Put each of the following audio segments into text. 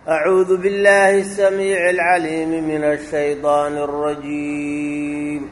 أعوذ بالله السميع العليم من الشيطان الرجيم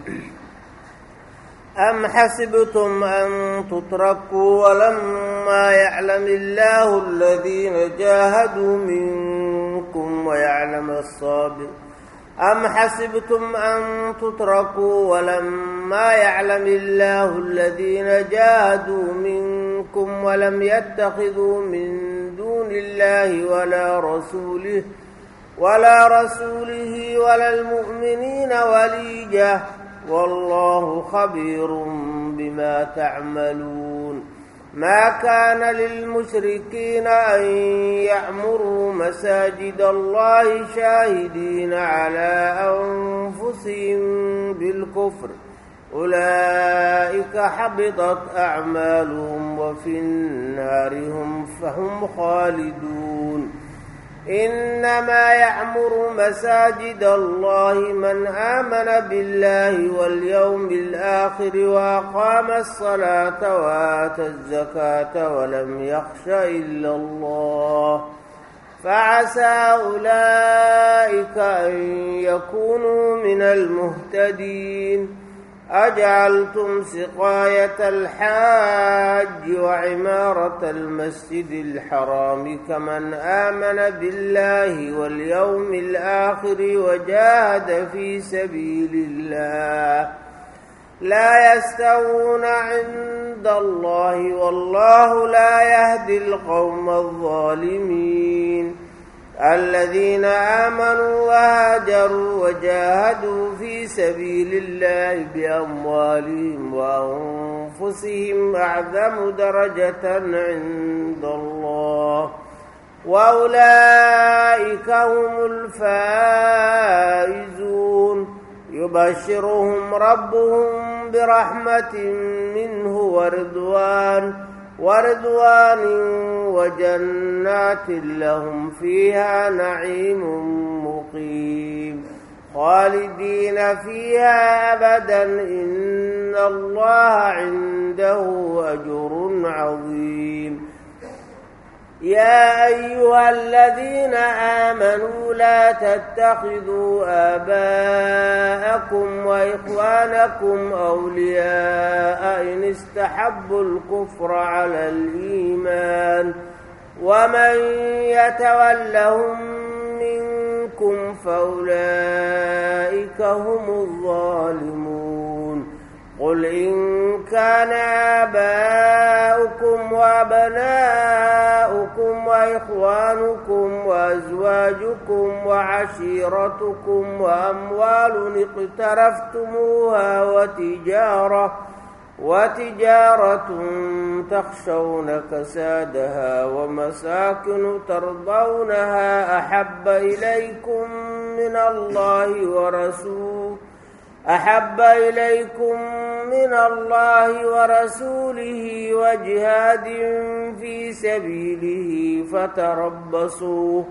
أم حسبتم أن تتركوا ولما يعلم الله الذين جاهدوا منكم ويعلم الصابر أم حسبتم أن تتركوا ولما يعلم الله الذين جاهدوا منكم ولم يتخذوا من دون الله ولا رسوله ولا رسوله ولا المؤمنين وليجة والله خبير بما تعملون ما كان للمشركين أن يعمروا مساجد الله شاهدين على أنفسهم بالكفر أولئك حبطت أعمالهم وفي النار هم فهم خالدون إنما يعمر مساجد الله من آمن بالله واليوم الآخر وأقام الصلاة وآتى الزكاة ولم يخش إلا الله فعسى أولئك أن يكونوا من المهتدين أجعلتم سقاية الحاج وعمارة المسجد الحرام كمن آمن بالله واليوم الآخر وجاهد في سبيل الله لا يستوون عند الله والله لا يهدي القوم الظالمين الذين آمنوا وهاجروا وجاهدوا في سبيل الله بأموالهم وأنفسهم أعظم درجة عند الله وأولئك هم الفائزون يبشرهم ربهم برحمة منه ورضوان ورضوان وجنات لهم فيها نعيم مقيم خالدين فيها أبدا إن الله عنده أجر عظيم يا أيها الذين آمنوا لا تتخذوا آباءكم وإخوانكم أولياء إن استحبوا الكفر على الإيمان ومن يتولهم منكم فأولئك هم الظالمون قل إن كان آباؤكم وأبناؤكم وإخوانكم وأزواجكم وعشيرتكم وأموال اقترفتموها وتجارة وتجارة تخشون كسادها ومساكن ترضونها أحب إليكم من الله ورسوله أحب إليكم من الله ورسوله وجهاد في سبيله فتربصوا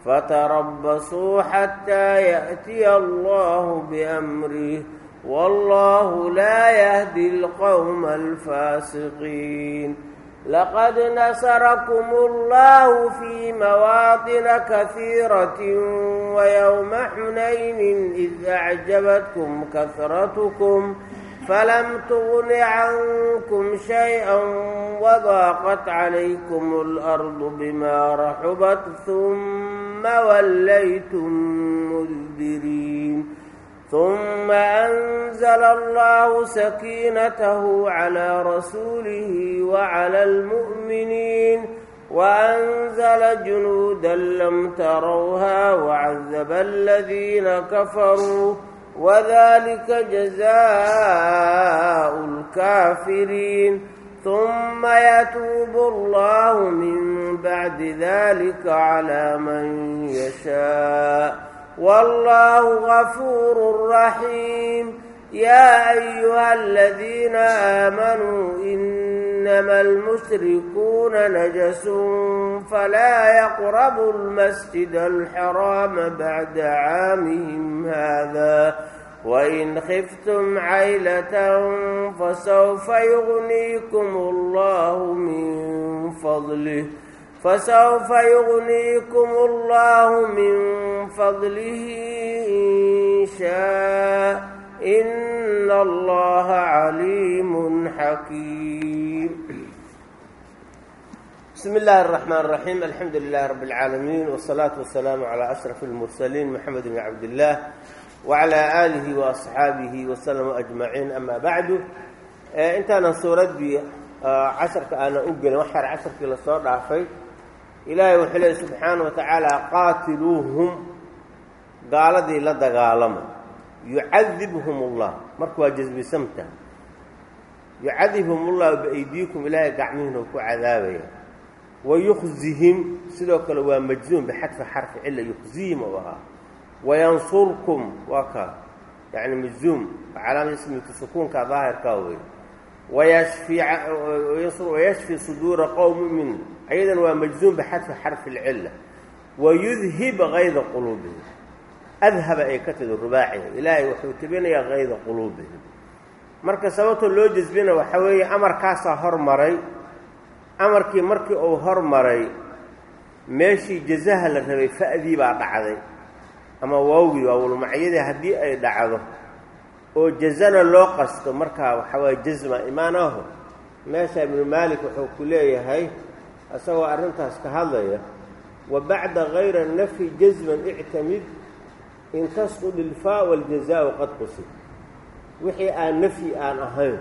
فتربصوا حتى يأتي الله بأمره والله لا يهدي القوم الفاسقين لقد نصركم الله في مواطن كثيرة ويوم حنين إذ أعجبتكم كثرتكم فلم تغن عنكم شيئا وضاقت عليكم الأرض بما رحبت ثم وليتم مدبرين ثم أنزل الله سكينته على رسوله وعلى المؤمنين وأنزل جنودا لم تروها وعذب الذين كفروا وذلك جزاء الكافرين ثم يتوب الله من بعد ذلك على من يشاء والله غفور رحيم يا أيها الذين آمنوا إنما المشركون نجس فلا يقربوا المسجد الحرام بعد عامهم هذا وإن خفتم عيلة فسوف يغنيكم الله من فضله fasawfa yugniikum allahu min fadlihi in shaa ina allaha caliimun xakiim bismi illaahi الرaxmaan الraxiim alxamdu lilahi rabi اlcaalamiin wالsalaatu wasalaamu calaa ashraf اlmursaliin moxamed bn cabdillaah wacalaa aalihi waasxaabihi wasalama ajmaciin ama bacdu intaanan suuraddii casharka aanan u gelin wax yar casharkii lasoo dhaafay ilaahay wuxuu leey subxaana wa tacaala qaatiluuhum gaaladii la dagaalama yucadibhum اllah marka waa jasbisamta yucadibhum ullahu biaydiikum ilaahay gacmihiina ku cadaabaya wayukhzihim sidoo kale waa majzuum bixadfi xarfi cila yukhzihim u ahaa wayansurkum waa kaa yani majzuum calaamad ismika sukuunka daahirkaa wey wayashfi wayashfi suduura qowm mumin ayadan waa majzuum bixadfi xarfi اlcila wayudhib kayda quluubihim adhaba ay ka tidi rubaaciga ilaahay wuxuu tebinayaa kayda quluubihim marka sababta loo jasbina waxaa weeye amarkaasaa hormaray amarkii markii uu hormaray meeshii jazaha la rabay fa'dii baa dhacday ama waawgii waawulmacyadii haddii ay dhacdo oo jazana loo qasto markaa waxaa waye jazma imaanaho meesha ibnu maalik wuxuu ku leeyahay isagoo arrintaas ka hadlaya wa bacda kayra nafyi jazman ictamid in tasqud ilfaa waljazaau qad qusid wixii aan nafyi aan ahayn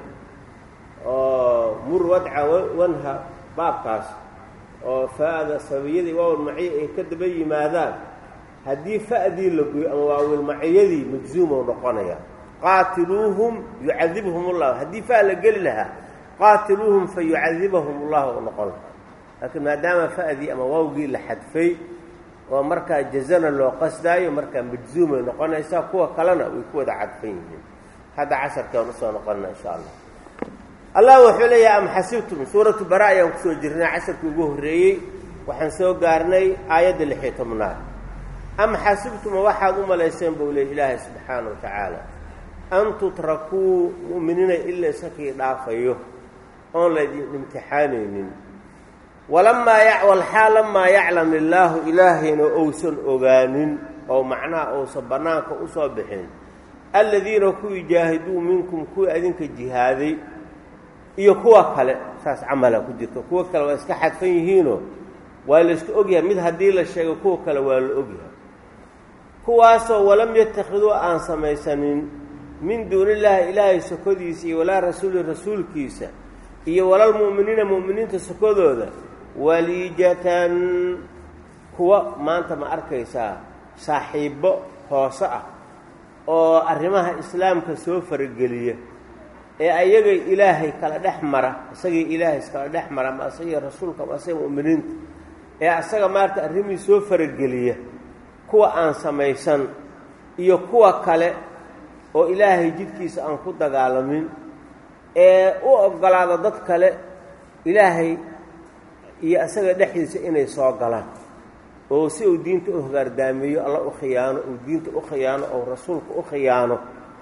oo mur wadca wanha baabkaas oo fa'da sababiyadii waawilmaciya ay ka daba yimaadaan haddii fa'dii la goyo ama waawilmaciyadii majzuumoo noqonaya qaatiluuhum yucadibhum ullah haddii fa la geli lahaa qaatiluuhum fa yucadibahum ullahu noqon lahaa laakiin maadaama fa'dii ama waawgii la xadfay oo markaa jazana loo qasdaayo markaa majzuumay noqonaysaa kuwa kalena way ku wada cadfan yihiin hadda casharkaan usoo noqonna insha allah allah wuxuu leeyahay am xasibtum suuratu bara ayaan kusoo jirnay casharkii ugu horreeyey waxaan soo gaarnay aayadda lixiyo tobnaad am xasibtuma waxaad u malayseen buu leey ilaahay subxaana wa tacaala an tutrakuu mu'miniina ila isakii dhaafayo oon laydin imtixaanaynin walamaa walxaal lamaa yaclam illaahu ilaahayna ousan ogaanin oo macnaha ousan bannaanka usoo bixin aladiina kuwii jaahiduu minkum kuwii adinka jihaaday iyo kuwa kale saas camala ku jirto kuwa kale waa iska xadfan yihiinoo waa la iska ogyahay mid haddii la sheego kuwa kale waa la ogyahay kuwaasoo walam yattakhiduu aan samaysanin min duuni illaahi ilaahay sokodiisa iyo walaa rasuuli rasuulkiisa iyo walalmu'miniina mu'miniinta sokodooda waliijatan kuwa maanta ma arkaysaa saaxiibbo hoose ah oo arrimaha islaamka soo farageliya ee ayagay ilaahay kala dhex mara isagay ilaahay iskala dhex mara ma asagii rasuulka ama asaga mu'miniinta ee asaga maarata arrimihii soo farageliya kuwa aan samaysan iyo kuwa kale oo ilaahay jidkiisa aan ku dagaalamin ee u oggolaada dad kale ilaahay iyo asaga dhexdiisa inay soo galaan oo si uu diinta u hogaardaameeyo alla u khiyaano uu diinta u khiyaano oo rasuulka u khiyaano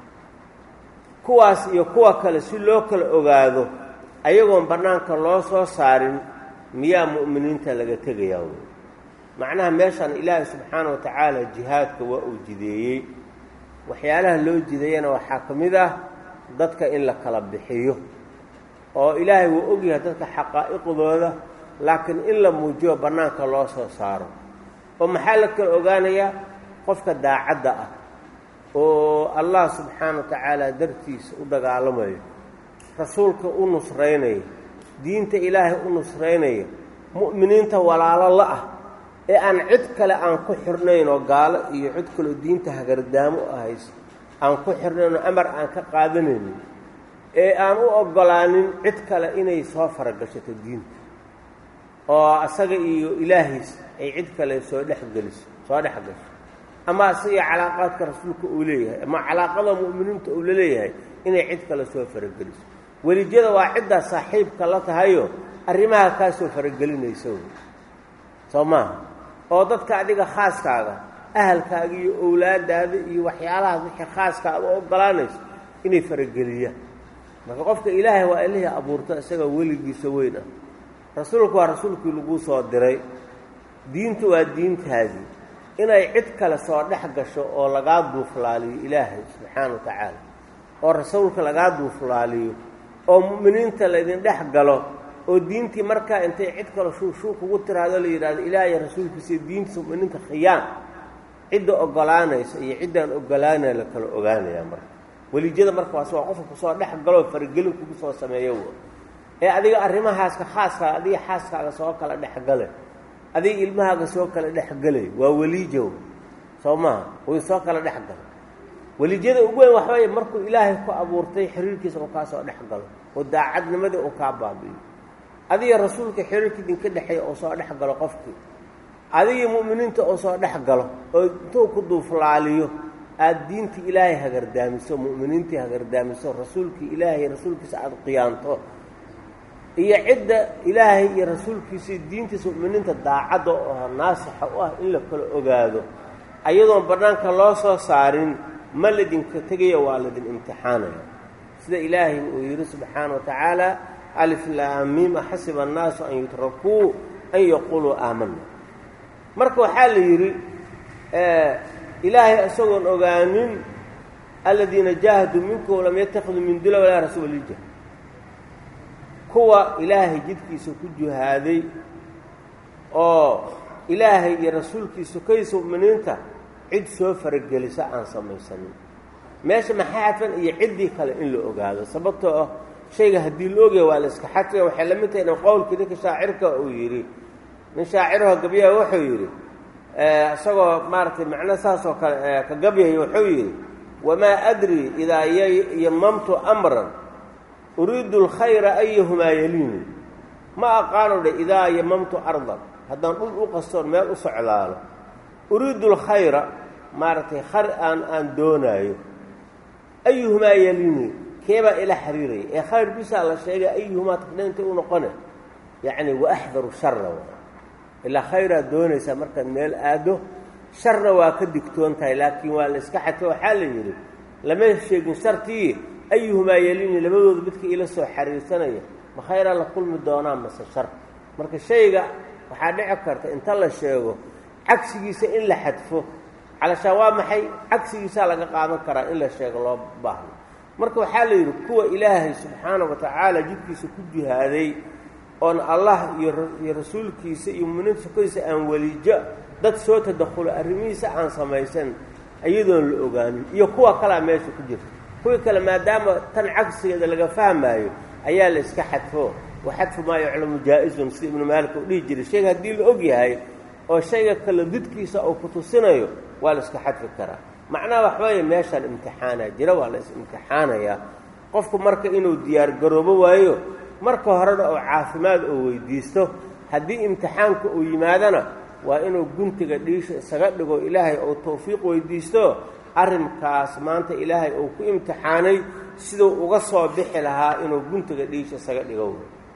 kuwaas iyo kuwa kale si loo kala ogaado ayagoon bannaanka loo soo saarin miyaa mu'miniinta laga tegayaa wey macnaha meeshaan ilaahay subxaana wa tacaala jihaadka waa uu jideeyey waxyaalaha loo jideeyana waxaa ka mid ah dadka in la kala bixiyo oo ilaahay wuu ogyahay dadka xaqaa'iqdooda laakiin in la muujiyo bannaanka loo soo saaro oo maxaa la kala ogaanayaa qofka daacadda ah oo allah subxaana wa tacaala dartiisa u dagaalamayo rasuulka u nusraynayo diinta ilaahay u nusraynayo mu'miniinta walaalo la ah ee aan cid kale aan ku xirnayn oo gaalo iyo cid kaleo diinta hagardaamo u ahayso aan ku xirnayn oo amar aan ka qaadanaynin ee aan u oggolaanin cid kale inay soo faragashato diinta oo asaga iyo ilaahiis ay cid kale soo dhexgeliso soo dhex gasho ama asaga calaaqaadka rasuulka uu leeyahay ama calaaqada mu'miniinta uu la leeyahay inay cid kale soo farageliso welijada waa ciddaa saaxiibka la tahayo arrimaha kaa soo faragelinaysa soo maaha oo dadka adiga khaaskaaga ahalkaaga iyo owlaadaada iyo waxyaalahaas wixii khaaska aad u oggolaanayso inay farageliyaan marka qofka ilaahay waa ilihii abuurta isaga weligiisa weyn ah rasuulku waa rasuulkii laguu soo diray diintu waa diintaadii inay cid kale soo dhex gasho oo lagaa duuflaaliyo ilaahay subxaana wa tacaala oo rasuulka lagaa duuflaaliyo oo mu'miniinta laydin dhex galo oo diintii markaa intay cid kale shuushuu kugu tiraado la yidhahdo ilaahay rasuulkiisa diintiisa mu'miniinta khiyaan cidda ogolaanaysa iyo ciddaan ogolaanaya la kala ogaanayaa marka weliijada markaas waa qofka kusoo dhex galoo faragelin kugu soo sameeyo ee adiga arrimahaaska khaaska adiga xaaskaaga soo kala dhexgale adiga ilmahaaga soo kala dhexgelay waa weliijow soo maaha way soo kala dhex galo weliijada ugu weyn waxbay markuu ilaahay ku abuurtay xiriirkiisa uu kaa soo dhex galo oo daacadnimadii uu kaa baabi'iyo adiga rasuulka xiriirka idinka dhexeeya oo soo dhex galo qofkii adigii mu'miniinta oo soo dhex galo oo intuu ku duuflaaliyo aada diintii ilaahay hagardaamiso mu'miniintii hagardaamiso rasuulkii ilaahay rasuulkiisa aada qiyaanto iyo cidda ilaahay iyo rasuulkiisa diintiisa mu'miniinta daacadda oo naasixa u ah in la kala ogaado ayadoon bannaanka loo soo saarin ma ladinka tegaya waa ladin imtixaanaya sida ilaahay uu yidhi subxaana wa tacaala alif laamiim axasiba annaasu an yutrakuu an yaquuluu aamana marka waxaa la yidhi ilaahay isagoon ogaanin aladiina jaahaduu minkum lam yatakiduu min dula walaa rasuulija kuwa ilaahay jidkiisa ku juhaaday oo ilaahay iyo rasuulkiisa kaysa mu'miniinta cid soo faragelisa aan samaysanin meesha maxaa xadfan iyo ciddii kale in la ogaado sababtoo ah shayga haddii la ogaya waa la iska xadfiga waxay la mid tahay in qowlkii ninka shaacirka uu yidhi nin shaaciraho gabyaha wuxuu yidhi isagoo maaragtay macno saas oo kale ka gabyay wuxuu yidhi wamaa adri idaa yamamtu amran uriidu alkhayra ayuhumaa yaliini ma aqaano dhe idaa yamamtu ardan haddaan dhul u qastoon meel u socdaalo uriidu alkhayra maaragtay khar aan aan doonaayo ayuhumaa yaliini keebaa ila xiriiraya ee khayr bisaa la sheegay ayuhumaa takdheynta u noqone yacni waaxdaru shara ilaa khayraad doonaysaa markaad meel aado sharna waa ka digtoon tahay laakiin waa la iska xadfo waxaa la yidhi lama sheegin shartii ayuhumaa yelini labadooda midka ila soo xariirsanaya ma khayraa la kulmi doonaa mase shar marka shayga waxaa dhici karta inta la sheego cagsigiisa in la xadfo calashaan waa maxay cagsigiisaa laga qaadan karaa in la sheego loo baahno marka waxaa la yidhi kuwa ilaahay subxaana wa tacaala jidkiisa ku jihaaday oon allah iyo rasuulkiisa iyo muminiinta sukadiisa aan welijo dad soo tadakulo arrimihiisa aan samaysan iyadoon la ogaanin iyo kuwa kalea meesha ku jirta kuwii kale maadaama tan cagsigeeda laga fahmaayo ayaa la iska xadfo wa xadfu maa yuclamu jaa-izun sida ibnu maalik uu dhihi jiray shayga haddii la og yahay oo shayga kale didkiisa uu ku tusinayo waa la iska xadfi karaa macnaha waxweeye meeshaan imtixaana jira waa la is-imtixaanayaa qofku marka inuu diyaar garoobo waayo marka horena oo caafimaad oo weydiisto haddii imtixaanka uu yimaadana waa inuu guntiga dhiisha isaga dhigo ilaahay ou tawfiiq weydiisto arrinkaas maanta ilaahay uu ku imtixaanay siduu uga soo bixi lahaa inuu guntiga dhiisha isaga dhigo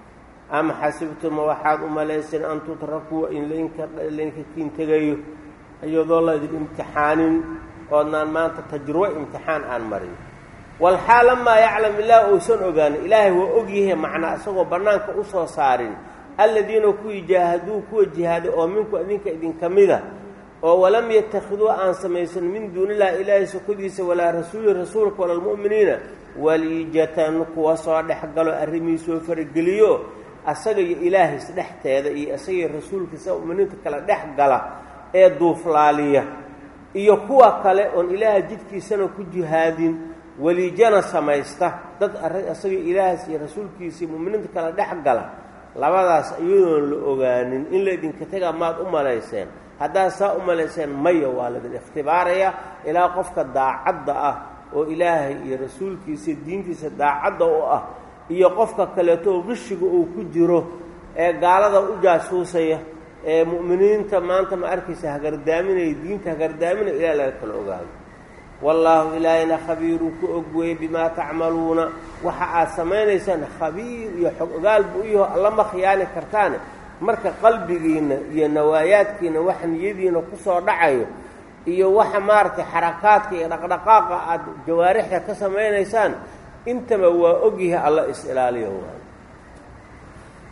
ama xasibtuma waxaad u malayseen an tutrakuu in laynka kiin tegayo iyadoo laydin imtixaanin oodnaan maanta tajrubo imtixaan aan marin walxaal lamaa yaclam ilaah uusan ogaanin ilaahay waa ogyahay macnaa isagoo bannaanka u soo saarin alladiina kuwii jaahaduu kuwa jihaaday oo minku idinka idinka mida oo walam yattakhiduu aan samaysan min duunillahi ilaahay sokodiisa walaa rasuuli rasuulka wala almu'miniina waliijatan kuwa soo dhex galo arrimihii soo farageliyo asaga iyo ilaahays dhexteeda iyo isagaiyo rasuulkiisa mu'miniinta kale dhex gala ee duuflaaliya iyo kuwa kale oon ilaaha jidkiisana ku jihaadin weliijana samaysta dad isaga ilaahas iyo rasuulkiisa iyo mu'miniinta kale dhex gala labadaas iyadoon la ogaanin in laydinka tega maad u malayseen haddaad saa u malayseen maya waa laydin ikhtibaaraya ilaa qofka daacadda ah oo ilaahay iyo rasuulkiisa diintiisa daacadda u ah iyo qofka kaleeto oo qishiga uu ku jiro ee gaalada u jaasuusaya ee mu'miniinta maanta ma arkaysa hagardaaminaya diinta hagardaaminaya ilaa laga kala ogaado wallaahu ilaahayna khabiiruu ku og weeye bimaa tacmaluuna waxa aad samaynaysaan khabiir iyo xog ogaal buu u yaho allama khiyaani kartaane marka qalbigiinna iyo nawaayaadkiina wax niyadiina ku soo dhacayo iyo waxa maaragtay xarakaadka iyo dhaqdhaqaaqa aad jawaarixda ka samaynaysaan intaba waa ogyahay alla is-ilaaliyo waay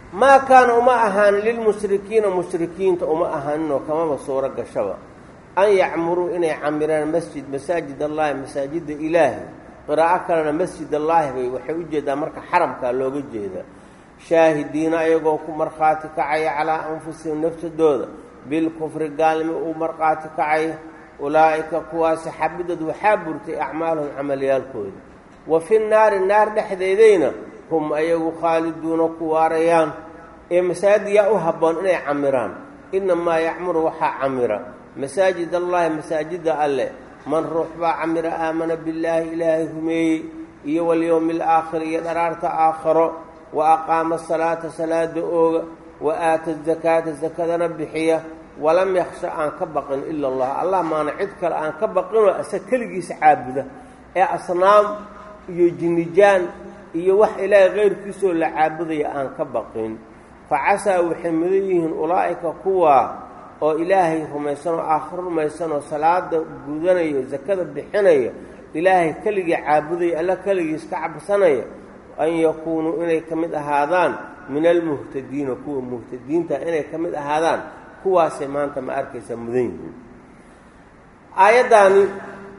maa kaana uma ahaanin lilmushrikiina mushrikiinta uma ahaaninoo kamaba suuro gashaba an yacmuruu inay camiraan masjid masaajid allaahi masaajidda ilaahi qiraa'o kalena masjid allaahi bay waxay u jeedaa marka xaramkaa looga jeedaa shaahidiina ayagoo ku markhaati kacaya calaa anfusihim nafsadooda bilkufri gaalnimo uu markhaati kacaya ulaa'ika kuwaasi xabidad waxaa burtay acmaaluhum camalyaalkooda wa fi naari naar dhexdeedayna hum ayagu khaaliduuna ku waarayaan ee masaajid yaa u habboon inay camiraan innamaa yacmuru waxaa camira masaajid allaahi masaajidda alleh man ruux baa camira aamana billaahi ilaahay rumeeyey iyo walyowmi alaakhir iyo dharaarta aakharo wa aqaama salaata salaada ooga wa aata zakaata sakadana bixiya walam yakhsha aan ka baqin ila allah allah maana cid kale aan ka baqinoo asa keligiisa caabuda ee asnaam iyo jinnijaan iyo wax ilaahay keyrkiisoo la caabudaya aan ka baqin fa casaa waxay mudan yihiin ulaa'ika kuwaa oo ilaahay rumaysanoo aakhiro rumaysanoo salaada gudanayo sakada bixinaya ilaahay keligii caabudaya alla keligiis ka cabsanaya an yakuunuu inay ka mid ahaadaan min almuhtadiina kuwa muhtadiinta inay ka mid ahaadaan kuwaasay maanta ma arkaysaa mudan yihiin aayaddaani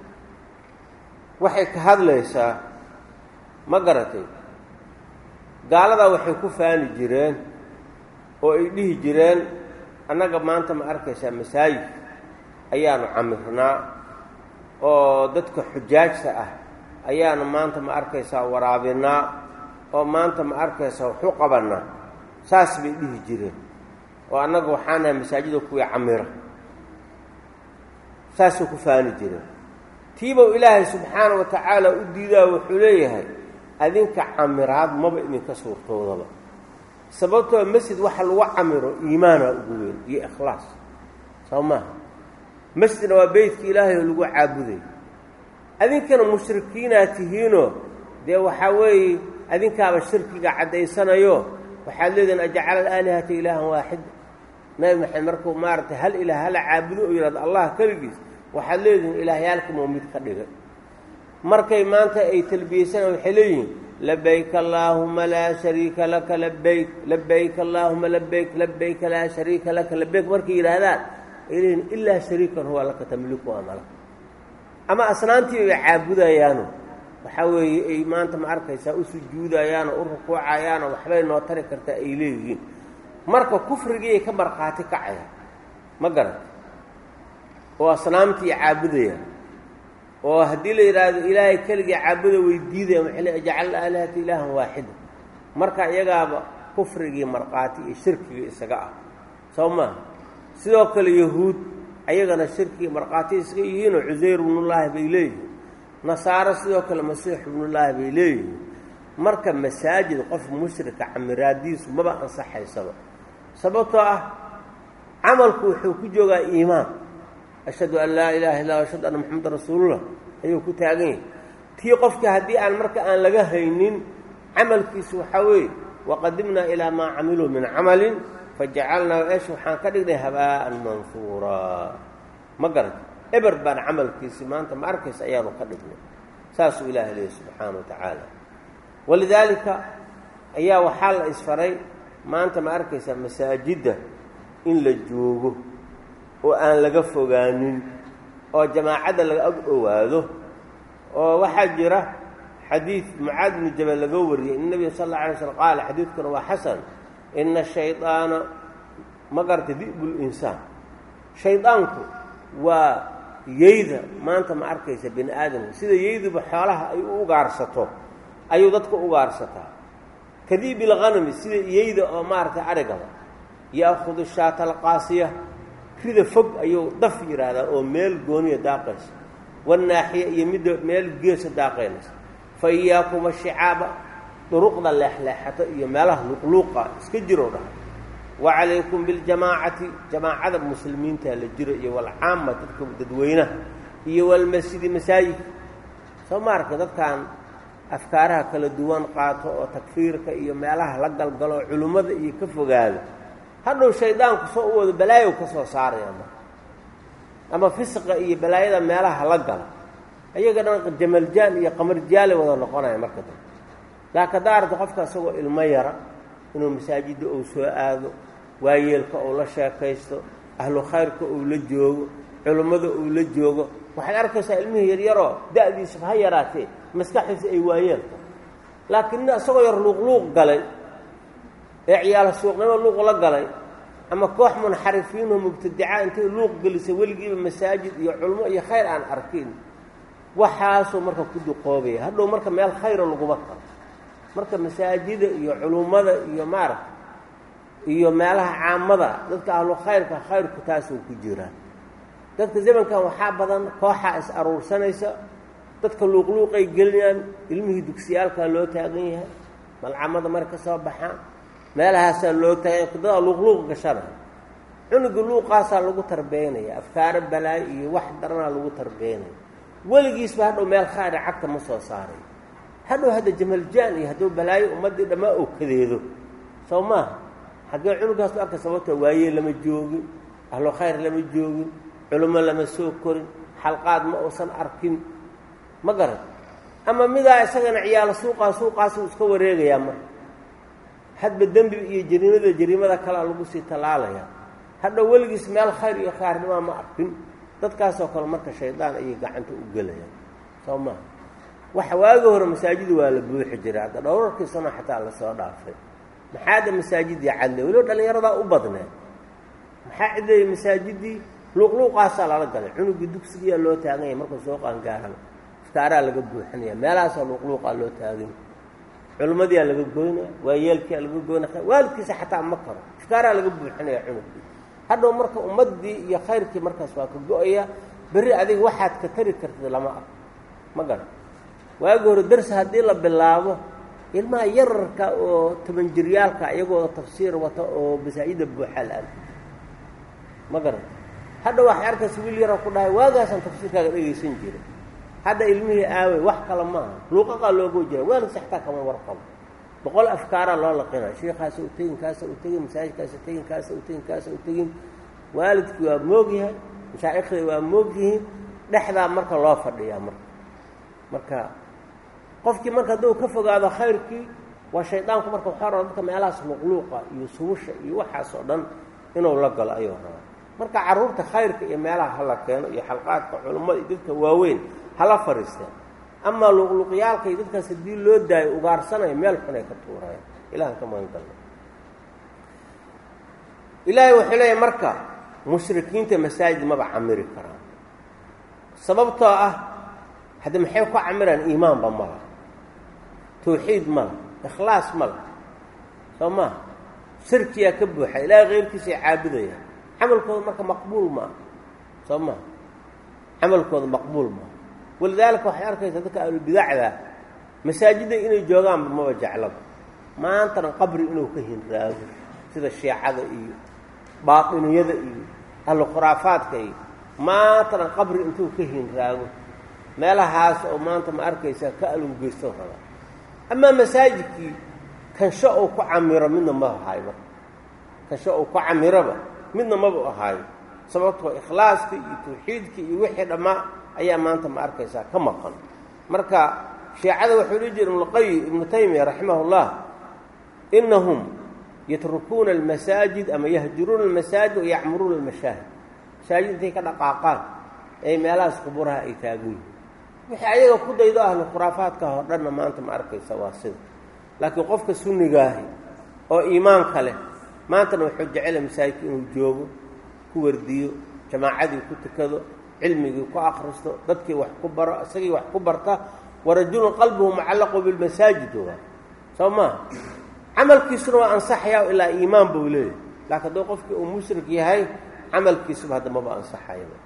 waxay ka hadlaysaa ma garatay gaaladaa waxay ku faani jireen oo ay dhihi jireen annaga maanta ma arkaysaa masaajid ayaanu camirnaa oo dadka xujaajta ah ayaanu maanta ma arkaysaa waraabinaa oo maanta ma arkaysaa waxu qabannaa saas bay dhihi jireen oo annaga waxaanaha masaajida kuwii camira saasay ku faani jireen tiibow ilaahay subxaana wa tacaala u diidaa wuxuu leeyahay adinka camiraad maba idinka suurtoodaba sababtoo masjid waxa lagu camiro iimaana ugu weyn iyo ikhlaas soo maaha masjidna waa beytka ilaahay oo lagu caabuday adinkana mushrikiinaa tihiinoo dee waxaa weeye adinkaaba shirkiga caddaysanayo waxaad leedihin ajcala alaalihata ilaahan waaxida nabi maxamed markuu maaragtay hal ilaah hala caabudo oo yidhahdo allah keligiis waxaad leedihin ilaahyaalkama mid ka dhigay markay maanta ay talbiyeysanaan waxay leeyihiin labayk allaahuma laa shariika laka labayk labayk allaahuma labayk labayka laa shariika laka labayk markay yidhaahdaan ay leeyihin ilaa shariikan huwa laka tamliku amala ama asnaantii bay caabudayaano waxaa weeye ay maanta ma arkaysaa u sujuudayaano u rukuucayaano waxbay noo tari kartaa ay leeyihiin marka kufrigiiay ka markhaati kacayaan ma garata oo asnaamtii caabudayaan oo haddii la yidhaahdo ilaahay keligii caabuda way diidayaan waxay le ajcalna aalihata ilaahan waaxida marka iyagaaba kufrigii markhaati iyo shirkigii isaga ah soo maaha sidoo kale yahuud ayagana shirkigii markhaati isaga yihiinoo cusayr ibnullaahi bay leeyihiin nasaaro sidoo kale masiix ibnullaahi bay leeyihiin marka masaajid qof mushrika camiraadiisu maba ansaxaysaba sababtoo ah camalku wuxuu ku joogaa iimaan ashhadu an laa ilaaha illa ashhadu anna moxamedan rasuulullah ayuu ku taagan yahay tii qofka haddii aan marka aan laga haynin camalkiisu waxaa weeye waqadimnaa ilaa maa camiluu min camalin fajacalnaa esh waxaan ka dhignay habaa'an mansuuraa ma garata eber baan camalkiisi maanta ma arkaysa ayaanu ka dhignay saasuu ilaaha leeyahy subxaana wa tacaala walidaalika ayaa waxaa la isfaray maanta ma arkaysaa masaajidda in la joogo oo aan laga fogaanin oo jamaacadda laga ag owaado oo waxaa jira xadiid mucaad bnu jabal laga wariyey in nebiga sal alla alay slm qaala xadiidkuna waa xasan ina shaydaana ma garata di'bul insaan shaydaanku waa yeyda maanta ma arkaysa bini aadamka sida yeyduba xoolaha ay u ugaarsato ayuu dadka ugaarsataa kadiibil hanami sida yeyda oo maaragtay arigaba ya'khudu shaata alqaasiya rida fog ayuu daf yidhaahdaa oo meel gooniya daaqaysa wannaaxiya iyo midda meel geesa daaqaynaysa fa iyaakuma shicaaba duruqda leexleexato iyo meelaha luqluuqa iska jiroo dhaha wa calaykum biljamaacati jamaacada muslimiinta la jiro iyo walcaama dadka dadweynaha iyo walmasjidi masaajidka soo maarka dadkan afkaaraha kala duwan qaato oo takfiirka iyo meelaha la galgalo culimmada iyo ka fogaado hadhow shaydaanku soo u wado balaayow ka soo saaraya marka ama fisqa iyo balaayada meelaha la gala ayaga dhan jamaljaal iyo qamarjaalay wada noqonaya marka dambe laakiin haddaa aragta qofka isagoo ilmo yara inuu masaajidda uu soo aado waayeelka uu la sheekaysto ahlu khayrka uu la joogo culummada uu la joogo waxaad arkaysaa ilmihii yaryaroo da-diisaba ha yaraatee maskaxdiisa ay waayeelka laakiin nin isagoo yar luuqluuq galay ee ciyaala suuqnimo luuq la galay ama koox munxarifiinoo mubtadica intay luuq gelisay weligiiba masaajid iyo culmo iyo khayr aan arkin waxaasuu marka ku duqoobaya hadhow marka meel khayra laguma karo marka masaajida iyo culummada iyo maaragta iyo meelaha caamada dadka ahlu khayrka khayrku taasuu ku jiraa dadka zamankan waxaa badan kooxaa is aruursanaysa dadka luuqluuqay gelinayaan ilmihii dugsiyaalkaa loo taagan yahay malcamada mara ka soo baxaan meelahaasaa loo taagan dadaa luuqluuq gashanaya cunuga luuqaasaa lagu tarbeynaya afkaaro balaayo iyo wax daranaa lagu tarbeynaya weligiisba hadhow meel khayra cagta ma soo saaray hadhow hadda jamaljaan iyo hadduu balaayo ummaddii dhammaa oo kadeedo soo maaha xaggee cunugaas lu arka sababtoo waayee lama joogin ahlu khayr lama joogin culummo lama soo korin xalqaad ma uusan arkin ma garan ama midaa isagana ciyaalo suuqaa suuqaasuu iska wareegayaa marka hadba dembi iyo jariimada jariimada kalea lagu sii tallaalaya hadhow weligiis meel khayr iyo khaarnimaa ma arkin dadkaasoo kale marka shaydaan ayay gacanta u gelayaan soo maha waxa waagi hore masaajida waa la buuxi jiray hadda dhowrarkii sano xataa lasoo dhaafay maxaada masaajidii cadle weliba dhallinyaradaa u badneed maxaa cidleeyay masaajidii luuqluuqaasaa lala galay cunugii dugsigiyaa loo taagan yahay markuu soo qaangaaraba iftaaraa laga buuxinaya meelahaasaa luuqluuqaa loo taaganya culimmadiyaa laga goynaya waayeelkiyaa laga goynaya waalidkiisa xataa ma karo iftaaraa laga buuxinaya cunugii hadhow marka ummaddii iyo khayrkii markaas waa ka go-aya berri adiga waxaad ka tari kartid lama arko ma garan waagi hore darsi haddii la bilaabo ilmaha yararka oo toban jiryaalka iyagoo tafsiir wata oo masaajida buuxaa la arki ma garan hadha waxay arkaysa wiil yara ku dhahay waagaasaan tafsiirkaaga dhegaysan jiray hadda ilmihii aawey wax kale maaha luuqaqaa looga jira waalidsa xataa kama warqabo boqol afkaaraa loo laqina sheikaasa u tegin kaasa u tegin masaajidkaasa tegin kaasa u tegin kaasa u tegin waalidkii waa moogyahay mashaa'ikhda waa moogyihiin dhexdaa marka loo fadhiyaa marka marka qofkii marka hadduu ka fogaado khayrkii waa shaydaanku marka waxaa raba dadka meelahaas luuqluuqa iyo subusha iyo waxaas oo dhan inuu la galo ayuu rabaa marka carruurta khayrka iyo meelaha hala keeno iyo xalqaadka culummada iyo dadka waaweyn hala fadhiisteen amaa luuqluuqyaalka iyo dadkaas haddii loo daayo ugaarsanaya meel xunay ka tuurayaan ilahan ka magan galna ilaahay wuxuu leeyahy marka mushrikiinta masaajid maba camiri karaan sababtoo ah hadda maxay ku camiraan iimaanba mala tawxiid mala ikhlaas mala soo maa shirkiyaa ka buuxa ilaahay keyrkiisa ay caabudayaan camalkooda marka maqbuul maaha soo maa camalkooda maqbuul maaha walidaalika waxay arkaysaa dadka ahlubidacda masaajidda inay joogaanba maba jeclaba maantana qabri inuu ka hinraago sida shiicada iyo baatiniyada iyo ahlu khuraafaadka iyo maantana qabri intuu ka hinraago meelahaas oo maanta ma arkaysaa ka alowgeysto raba amaa masaajidkii kansho uu ku camiro midna ma ahaayo marka kansho uu ku camiroba midna maba ahaayo sababtoo ikhlaaska iyo tawxiidka iyo wixii dhammaa ayaa maanta ma arkaysaa ka maqan marka shiicada wuxuu dhihi jira ibnuqayi ibnu taymiya raximah اllah inahum yatrukuuna almasaajid ama yahjuruuna almasaajid wayacmuruuna almashaahid masaajid intay ka dhaqaaqaan ee meelahaas quburaha ay taagan yihiin wixii ayaga ku daydo ahlu khuraafaadka oo dhanna maanta ma arkaysa waa sida laakiin qofka sunnigaahi oo iimaanka leh maantana wuxuu jecela masaajidka inuu joogo ku wardiyo jamaacadii ku tukado cilmigii ku akhristo dadkii wax ku baro isagii wax ku barta warajulun qalbuhu mucallaqu bilmasaajid waa soo maaha camalkiisuna waa ansaxayaa ilaa iimaan buu leeyahy laakiin hadduu qofkii uu mushrik yahay camalkiisuba hadda maba ansaxayaba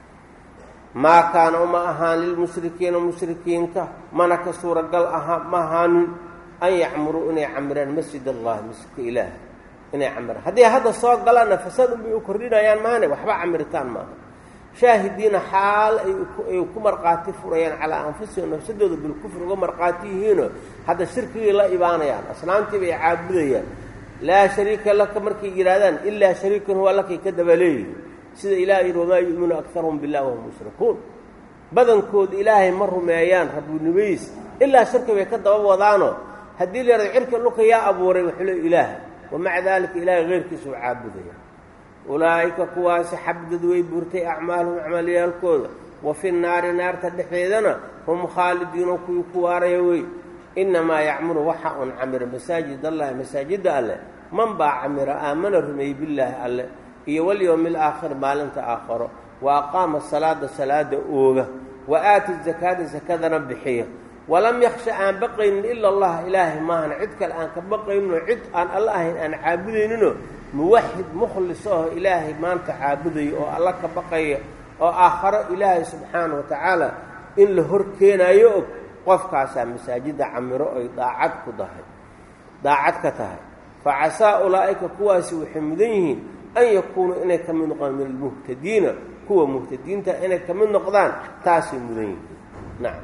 maa kaana uma ahaan lilmushrikiina mushrikiinta mana ka suuragal ahaa ma ahaanin an yacmuruu inay camiraan masjid allahi masjidka ilaah inay camiraan haddii hadda soo galaanna fasad unbay u kordhinayaan maane waxba camiritaan maaha shaahidiina xaal ay ku markhaati furayaan calaa anfusihim nafsadooda bilkufri uga markhaati yihiinoo hadda shirkigay la ibaanayaan asnaamtii bay caabudayaan laa shariika laka markay yidhaahdaan ilaa shariikan huwa lakay ka dabaleeyihin sida ilaah yidhi wamaa yu'minu akaruhum billahi wahum mushrikuun badankooda ilaahay ma rumeeyaan rabbinimayiis ilaa shirki bay ka daba wadaanoo haddii la yahado cirka dhulka yaa abuuray wuxuu le ilaaha wamaca daalika ilaahay keyrkiisa u caabudaya ulaa'ika kuwaasi xabdad way burtay acmaaluhum acmaalyaalkooda wa fi naari naarta dhexdeedana hum khaalidiino kuwii ku waaraya wey innamaa yacmuru waxa un camira masaajid allahi masaajidda alleh man baa camira aamana rumeeyey billaahi alleh iyo walyowmi alaakhir maalinta aakharo wa aqaama salaada salaada ooga wa aati zakaada sakadana bixiya walam yaksha aan baqaynin ila allah ilaahay maahan cid kale aan ka baqayninoo cid aan alla ahayn aan caabudayninoo muwaxid mukhlis aho ilaahay maanta caabudayo oo alla ka baqaya oo aakharo ilaahay subxaana wa tacaala in la hor keenaayo og qofkaasaa masaajidda camiro ay daacad ku dahay daacad ka tahay fa casaa ulaa'ika kuwaasi waxay mudan yihiin an yakuunuu inay ka mid noqdaan min almuhtadiina kuwa muhtadiinta inay ka mid noqdaan taasay mudan yihiin nacam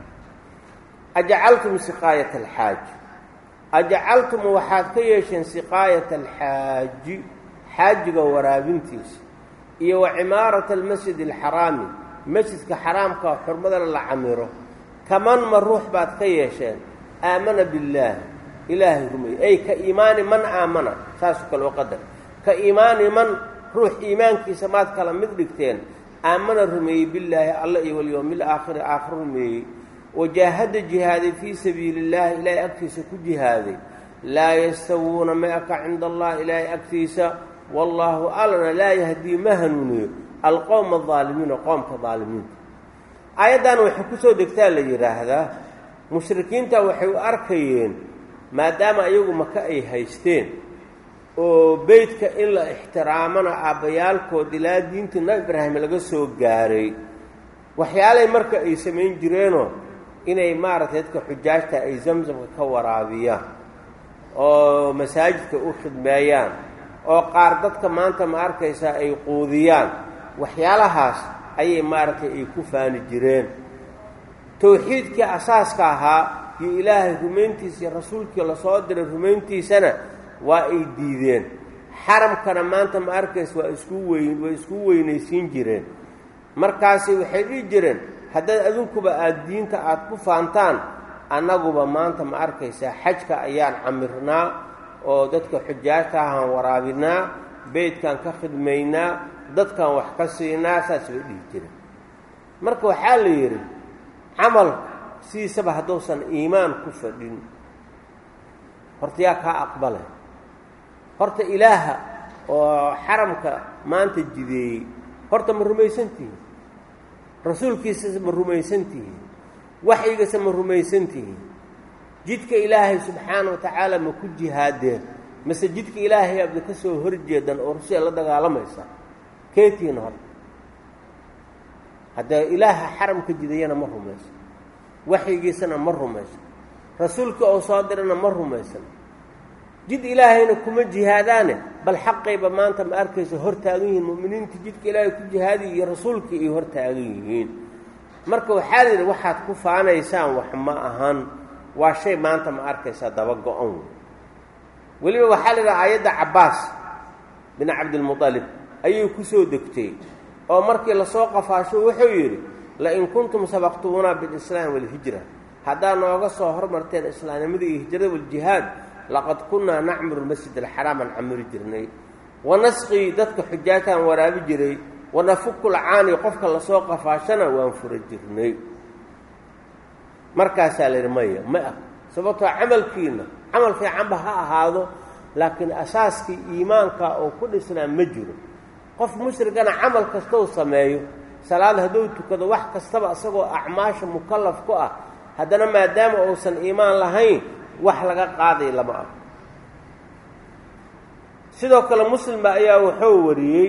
ajacaltum siqaayata alxaaji ajacaltum waxaad ka yeesheen siqaayata alxaaji xaajiga waraabintiisa iyo wa cimaarata almasjid alxaraami masjidka xaraamka xurmadana la camiro kaman ma ruux baad ka yeesheen aamana billaahi ilaahay rumeeye ay ka iimaani man aamana saasoo kale oo qadar ka iimaani man ruux iimaankiisa maad kala mid dhigteen aamana rumeeyey billaahi alla iyo walyowmi alaakhiri aakhir rumeeyey wajaahada jihaaday fii sabiili illaahi ilaahay agtiisa ku jihaaday laa yastawuuna ma aka cinda allah ilaahay agtiisa wallaahu allana laa yahdii ma hanuuniyo alqowma aldaalimiina qoomka daalimiinta aayaddan waxay ku soo degtaa la yidhaahdaa mushrikiinta waxay u arkayeen maadaama iyagu maka ay haysteen oo beydka in la ixtiraamana aabbayaalkood ilaa diintii nabi ibraahim laga soo gaaray waxyaalay marka ay samayn jireenoo inay maaragtay dadka xujaajta ay zamzamka ka waraabiyaan oo masaajidka u khidmeeyaan oo qaar dadka maanta ma arkaysaa ay quudiyaan waxyaalahaas ayay maaragtay ay ku faani jireen towxiidkii asaaska ahaa iyo ilaahay rumayntiisa iyo rasuulkii lasoo diray rumayntiisana waa ay diideen xaramkana maanta ma arkaysa waa isku weyn way isku weynaysiin jireen markaasi waxay dhihi jireen haddaad adinkuba aada diinta aada ku faantaan annaguba maanta ma arkaysaa xajka ayaan camirnaa oo dadka xujaajta ahaan waraabinaa beydkaan ka khidmaynaa dadkan wax ka siinaa saas bay dhihi jireen marka waxaa la yidhi camalka sidiisaba hadduusan iimaan ku fadhin horta yaa kaa aqbalay horta ilaaha oo xaramka maanta jideeyey horta ma rumaysan tihiin rasuulkiisasa ma rumaysan tihiin waxyigasa ma rumaysan tihiin jidka ilaahay subxaana wa tacaala ma ku jihaadeen mase jidka ilaahay abda ka soo horjeedan oo rusia la dagaalamaysa keetiina horta haddee ilaaha xaramka jidayana ma rumaysan waxyigiisana ma rumaysan rasuulkii oo soo dirana ma rumaysan jid ilaahayna kuma jihaadaane bal xaqayba maanta ma arkaysa hor taagan yihiin mu'miniinta jidka ilaahay ku jihaadiy iyo rasuulkii ay hor taagan yihiin marka waxaa la yidhi waxaad ku faanaysaan wax ma ahan waa shay maanta ma arkaysaa daba go-on weliba waxaa la yidhaha aayadda cabbaas bin cabdilmuطalib ayuu ku soo degtay oo markii lasoo qafaasho wuxuu yidhi lain kuntum sabaqtumunaa bilislaam walhijra haddaad nooga soo hormarteen islaamnimada iyo hijrada waljihaad laqad kunnaa nacmuru lmasjid alxaraam aan camiri jirnay wanasqii dadka xujaajtaan waraabi jiray wanafuku lcaani qofka lasoo qafaashana waan fura jirnay markaasaa la yidhi maya ma ah sababtoo camalkiina camal fiicanba ha ahaado laakiin asaaskii iimaanka oo ku dhisnaa ma jiro qof mushrigana camal kastou sameeyo salaad hadduu tukado wax kastaba isagoo acmaasha mukallaf ku ah haddana maadaama uusan iimaan lahayn wax laga qaaday lama ah sidoo kale muslimba ayaa wuxuu wariyey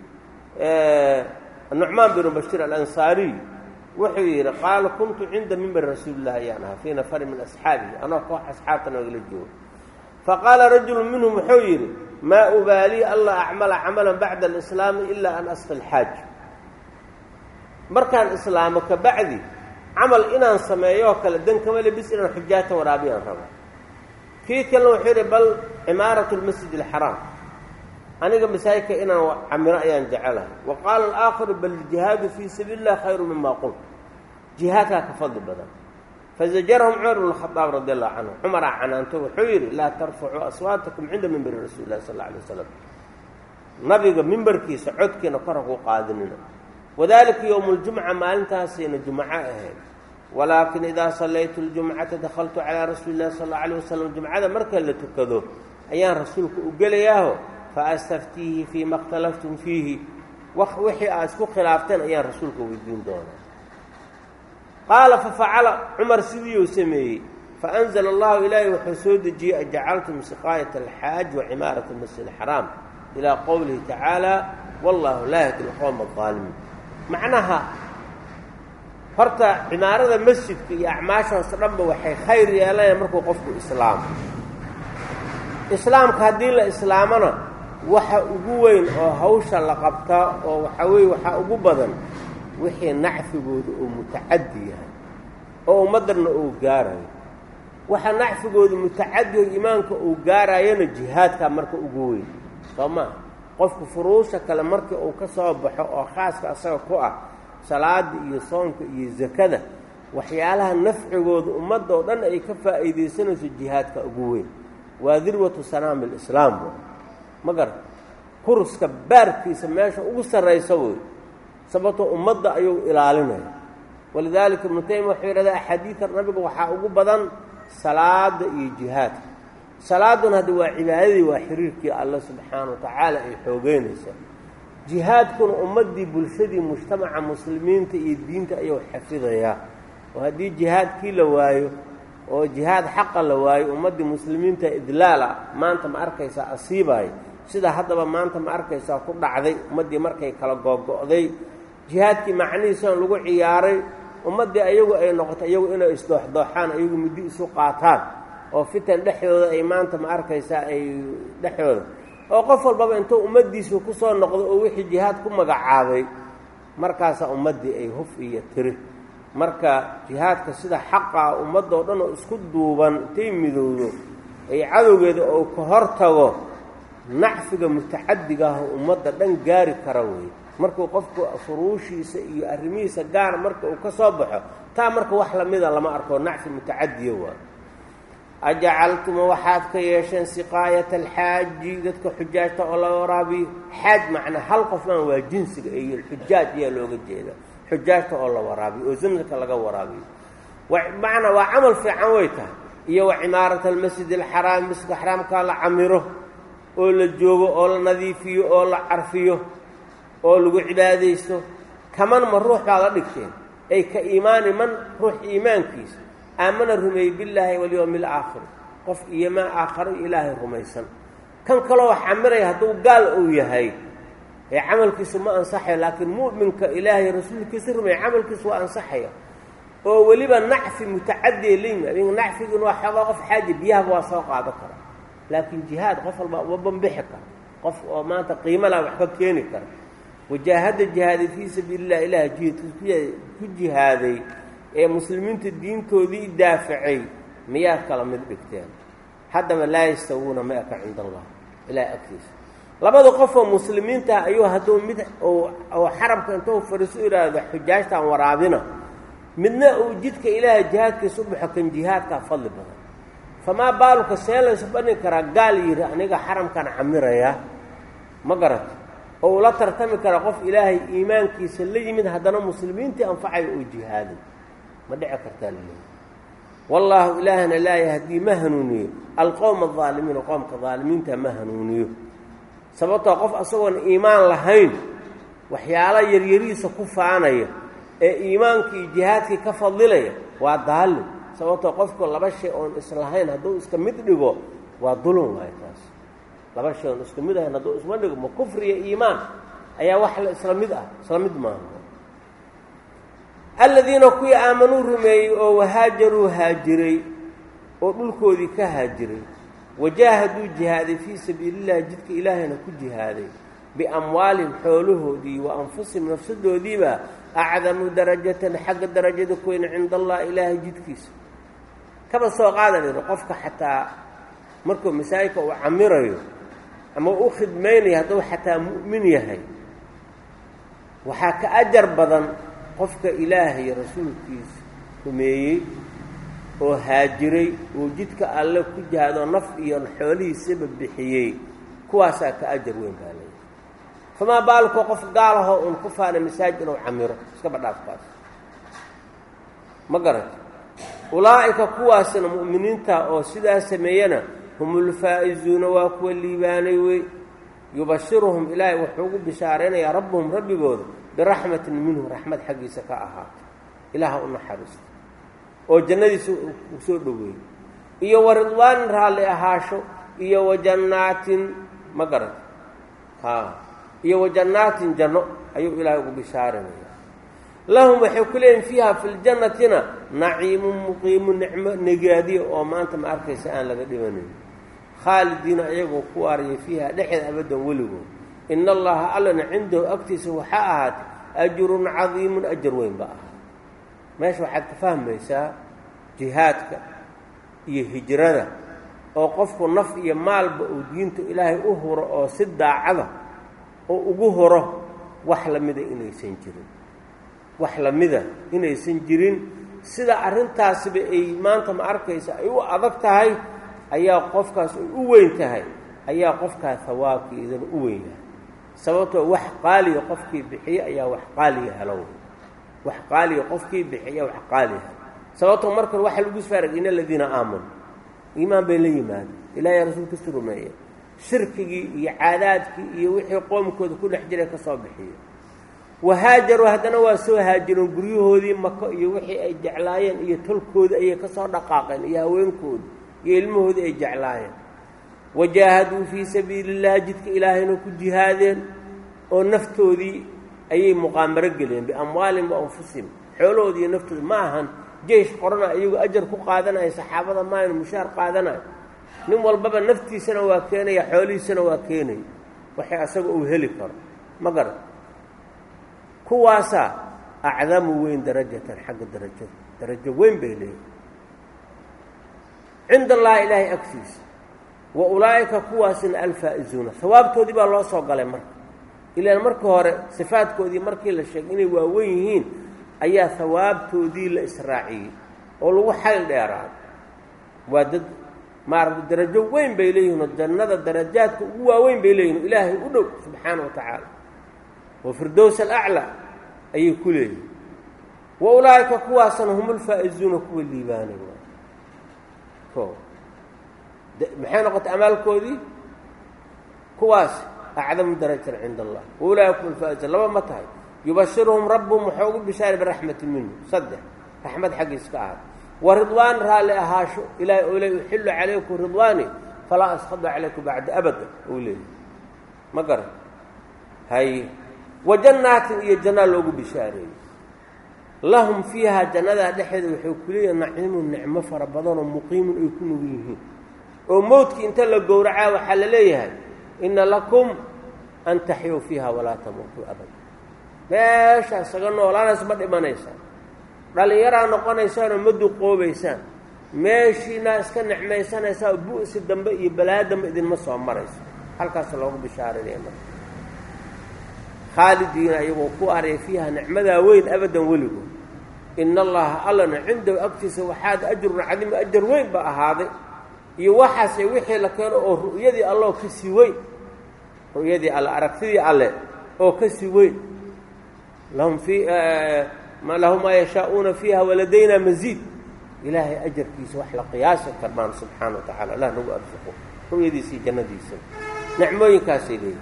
nucmaan binu bashiir alansaariy wuxuu yidhi qaala kuntu cinda mimbar rasuulilah ayaan ahaa fii nafari min asxaabihi anoo koox asxaabta noogala joogo faqaala rajulu minhum wuxuu yidhi maa ubaalii alla acmala camalan bacda alislaami ilaa an asqi lxaaj markaan islaamo ka bacdi camal inaan sameeyoo kale dan kama le bis inaan xujaata waraabiyaan raba kii kalena wuxuu yidhi bal cimaaratu lmasjid alxaraam aniga masaajidka inaan camiro ayaan jecelahay wa qaala alaakharu bal jihaadu fii sabiili illah khayru mima qult jihaadkaa ka fadli badan fazajarahum cumar bn khadaab radi allahu canhu cumaraa canaanto wuxuu yidhi laa tarfacuu aswaatakum cinda mimberi rasuuli illahi sal alla alay wasalam nabiga mimbarkiisa codkiina kor haku qaadinina wadalika yowmu ljumca maalintaasayna jumco ahayd walaakin idaa sallaytu ljumcata dakhaltu calaa rasuuli illahi sal alla alay wasalam jumcada marka la tukado ayaan rasuulka u gelayaaho fa astaftiihi fii ma اkhtalaftum fiihi wixii aad isku khilaafteen ayaan rasuulka weydiin doonaa qaala fafacala cumar sidiiuu sameeyey faanzla allahu ilaahay wuxuu soo dejiyey ajacaltum siqaayat alxaaj wa cimaarat masjid alxaraam ilaa qowlihi tacaala wallahu laa yahdi lqowma aalimiin macnaha horta cimaarada masjidka iyo acmaashaas dhanba waxay khayr yeelanayaan markuu qofku islaamo islaamka haddii la islaamona waxa ugu weyn oo hawsha la qabtaa oo waxaa weeye waxaa ugu badan wixii nacfigooda uu mutacaddi yahay oo ummaddanna uu gaarayo waxa nacfigooda mutacadiho iimaanka uu gaarayona jihaadkaa marka ugu weyn soo maa qofku furuusha kale markii uu ka soo baxo oo khaaska asaga ku ah salaada iyo soonka iyo zakada waxyaalaha nafcigooda ummadda oo dhan ay ka faa'iidaysanayso jihaadka ugu weyn waa dirwatu sanaami lislaam ma garan kuruska baarkiisa meesha ugu sarraysa wey sababtoo ummadda ayuu ilaalinaya walidaalika ibnu taymiya wuxuu yidhahdaa axaadiida nabiga waxaa ugu badan salaada iyo jihaadka salaaduna hadda waa cibaadadii waa xiriirkii alle subxaana wa tacaala ay xoogeynaysa jihaadkuna ummaddii bulshadii mujtamaca muslimiinta iyo diinta ayuu xafidayaa oo haddii jihaadkii la waayo oo jihaad xaqa la waayo ummaddii muslimiinta idlaala maanta ma arkaysaa asiibaayo sida haddaba maanta ma arkaysaa ku dhacday ummaddii markay kala googo'day jihaadkii macnihiisana lagu ciyaaray ummaddii ayagu ay noqoto iyagu inay isdooxdooxaan ayagu muddi isu qaataan oo fitan dhexdooda ay maanta ma arkaysaa ay dhexdooda oo qof walbaba intuu ummaddiisu ku soo noqdo oo wixii jihaad ku magacaabay markaasaa ummaddii ay huf iyo tiri marka jihaadka sida xaqaa ummadoo dhan oo isku duuban intay midowdo ay cadowgeeda oo ka hor tago nacfiga mutacadigaah ummadda dhan gaari kara weeye markuu qofku furuushiisa iyo arrimihiisa gaar marka uu ka soo baxo taa marka wax lamida lama arko nacfi mutacadiya waa ajacaltuma waxaad ka yeesheen siqaayata alxaaji dadka xujaajta oo la waraabiyo xaaj macnaa hal qofmaan waa jinsiga iyo xujaaj ayaa looga jeeda xujaajta oo la waraabiyo oo zamzamka laga waraabiyo macnaa waa camal fiican way tahay iyo wa cimaarata almasjid alxaraami masjidka xaraamkaa la camiro oo la joogo oo la nadiifiyo oo la carfiyo oo lagu cibaadaysto kaman ma ruux baa la dhigteen ay ka iimaani man ruux iimaankiisa aamana rumeeyey billaahi walyowmi alaakhir qof iyomaa aakharo ilaahay rumaysan kan kaloo wax camiraya hadduu gaal uu yahay ee camalkiisu ma ansaxayo laakiin mu'minka ilaahay rasuulkiisa rumeeya camalkiisu waa ansaxaya oo weliba nacfi mutacadiya layimi adinga nacfigiina waa xoogaa qof xaaji biyahaba waa soo qaado kara laakiin jihaad qof walba uma bambixi kara qof oo maanta qiimalaa wax ka keeni kara wajaahadda jihaaday fii sabiililah ilaah jihadkiis ku jihaaday ee muslimiinta diintoodii daafacay miyaad kala mid dhigteen haddaba laa yastawuuna ma eka cinda allah ilaah agtiisa labada qofoo muslimiintaah ayuu hadduu mid oo xarabka intuu fariiso idhaahdo xujaajtaan waraabina midna uu jidka ilaahay jihaadkiisa u baxo kan jihaadkaa fadli badan famaa baaluka see laysu bani karaa gaal yidhi aniga xaramkan camiraya ma garata oo ula tartami kara qof ilaahay iimaankiisa la yimid haddana muslimiintii anfacayo oo jihaaday ma dhici kartaa laleeya wallaahu ilaahna laa yahdii ma hanuuniyo alqowma aldaalimiina qoomka daalimiinta ma hanuuniyo sababtoo qof asagoon iimaan lahayn waxyaala yaryarihiisa ku faanaya ee iimaanka iyo jihaadkii ka fadilaya waa daallim sababtoo qofku laba shay oon islahayn hadduu iska mid dhigo waa dulun waayo taas laba shay oon isku mid ahayn hadduu isma dhigo ma kufri iyo iimaan ayaa wax la isla mid ah isla mid maaha aladiina kuwii aamanuu rumeeyey oo wahaajaruu haajiray oo dhulkoodii ka haajiray wajaahaduu jihaaday fii sabiilillahi jidka ilaahayna ku jihaaday biamwaalihim xoolahoodii wa anfusihim nafsadoodiiba acdamu darajatan xagga darajada ku weyn cinda allah ilaahay jidkiisa kaba soo qaada layidhi qofka xataa markuu masaajidka uu camirayo ama u khidmaynayo hadduu xataa mu'min yahay waxaa ka ajar badan qofka ilaahay rasuulkiisa rumeeyey oo haajiray uu jidka alle ku jihaadoo naf iyo xoolihiisaba bixiyey kuwaasaa ka ajar weyn baa leeyahy famaa baalkoo qof gaalahoo uun ku faana masaajid inuu camiro iskaba dhaafkaas ma garata ulaa'ika kuwaasna mu'miniinta oo sidaa sameeyana hum ulfaa'izuuna waa kuwa liibaanay wey yubashiruhum ilaahay wuxuu ugu bishaaraynayaa rabbuhum rabbigooda biraxmatin minhu raxmad xaggiisa ka ahaato ilaaha u naxariista oo jannadiisa u soo dhoweeyey iyo wa ridwaanin raalli ahaasho iyo wa jannaatin ma garata haa iyo wa jannaatin janno ayuu ilaahay ugu bishaarinaya lahum waxay ku leeyihin fiiha fi ljannatina naciimun muqiimu nicmo negaadiya oo maanta ma arkaysa aan laga dhibanayn khaalidiina iyagoo ku waariyay fiiha dhexeed abadan weligood ina allaha allana cindahu agtiisa waxaa ahaatay ajrun cadiimun ajar weyn ba ahaa meesha waxaad ka fahmaysaa jihaadka iyo hijrada oo qofku naf iyo maalba uu diinta ilaahay u huro oo si daacada oo ugu huro wax lamida inaysan jirin wax lamida inaysan jirin sida arrintaasiba ay maanta ma arkaysa ay u adag tahay ayaa qofkaas ay u weyn tahay ayaa qofkaa hawaabkiidana u weyn yahay sababtoo wax qaaliya qofkii bixiye ayaa wax qaaliya helo wax qaaliya qofkii bixiya wax qaaliya helo sababtoo markan waxa lagu sfaarag in aladiina aamanu iimaan bay la yimaadeen ilaahay rasuulkiisu rumeeye shirkigii iyo caadaadkii iyo wixii qoomkooda ku dhex jiray ka soo bixiye wahaajaruu haddana waa soo haajireen guryahoodii mako iyo wixii ay jeclaayeen iyo tolkoodii ayay ka soo dhaqaaqeen iyo haweenkoodi iyo ilmahoodii ay jeclaayeen wajaahaduu fii sabiili illahi jidka ilaahayna ku jihaadeen oo naftoodii ayay muqaamaro geliyeen biamwaalihim wa anfusihim xoolahoodi iyo naftooda ma ahan jeish qorana iyagu ajar ku qaadanaya saxaabada maaynu mushaar qaadanayo nin walbaba naftiisana waa keenaya xoolihiisana waa keenaya waxay asaga uu heli karo ma garan kuwaasaa acdamu weyn darajatan xagga darajada darajo weyn bay leeyihin cinda allahi ilaahay agtiisa wa ulaa'ika kuwaasina alfaa'izuuna hawaabtoodii baa loo soo galay marka ilaan marka hore sifaadkoodii markii la sheegay inay waawen yihiin ayaa hawaabtoodii la israaciyey oo lagu xayl dheeraaday waa dad maaragta darajo weyn bay leeyihin oo jannada darajaadka ugu waaweyn bay leeyihin oo ilaahay u dhow subxaana wa tacaala wa firdows alaclaa ayay ku leeyihin wa ulaa'ika kuwaasna hum ulfaa'izuuna kuwa liibaanay o maxay noqotay amaalkoodii kuwaas acdamu darajatan cinda allah wa ulaaika hum ulfaa'izuun laba ma tahay yubashiruhum rabbuhum waxaa ugu bishaaray biraxmati minhu saddex raxmad xaggiis ka ahaad wa ridwaan raalli ahaasho ilaahay oo le uxillu calaykum ridwaani falaa askhadu calaykum bacda abada ou leeyahy ma garan hay wa jannaatin iyo jannaa loogu bishaareeyey lahum fiihaa jannadaa dhexeeda waxay ku leeyihin naciimun nicmo fara badanoo muqiimun ay ku nugu yihiin oo mowdkii inta la gowracaa waxaa la leeyahay inna lakum an taxyuu fiiha walaa tamuutuu abada meesha isaga noolaanays ma dhimanaysaan dhallinyaraa noqonaysaanoo ma duqoobaysaan meeshiinaa iska necmaysanaysaa bu'si dambe iyo balaadamba idinma soo marayso halkaas loogu bishaarinaya marka khaalidiina iyagoo ku araya fiiha nicmadaa weyn abadan weligood ina allaha allana cindahu agtiisa waxaad ajrun cadiimu ajar weyn ba ahaaday iyo waxaase wixii la keeno oo ru'yadii alloo ka sii weyn ru'yadii alle aragtidii alle oo ka sii weyn lahum fii lahum maa yashaa'uuna fiiha waladayna masiid ilaahay ajarkiisa wax la qiyaasi karmaan subxaana wa tacala allah nagu arsuqo ru'yadiisa iyo jannadiisa nicmooyinkaasay leeyihin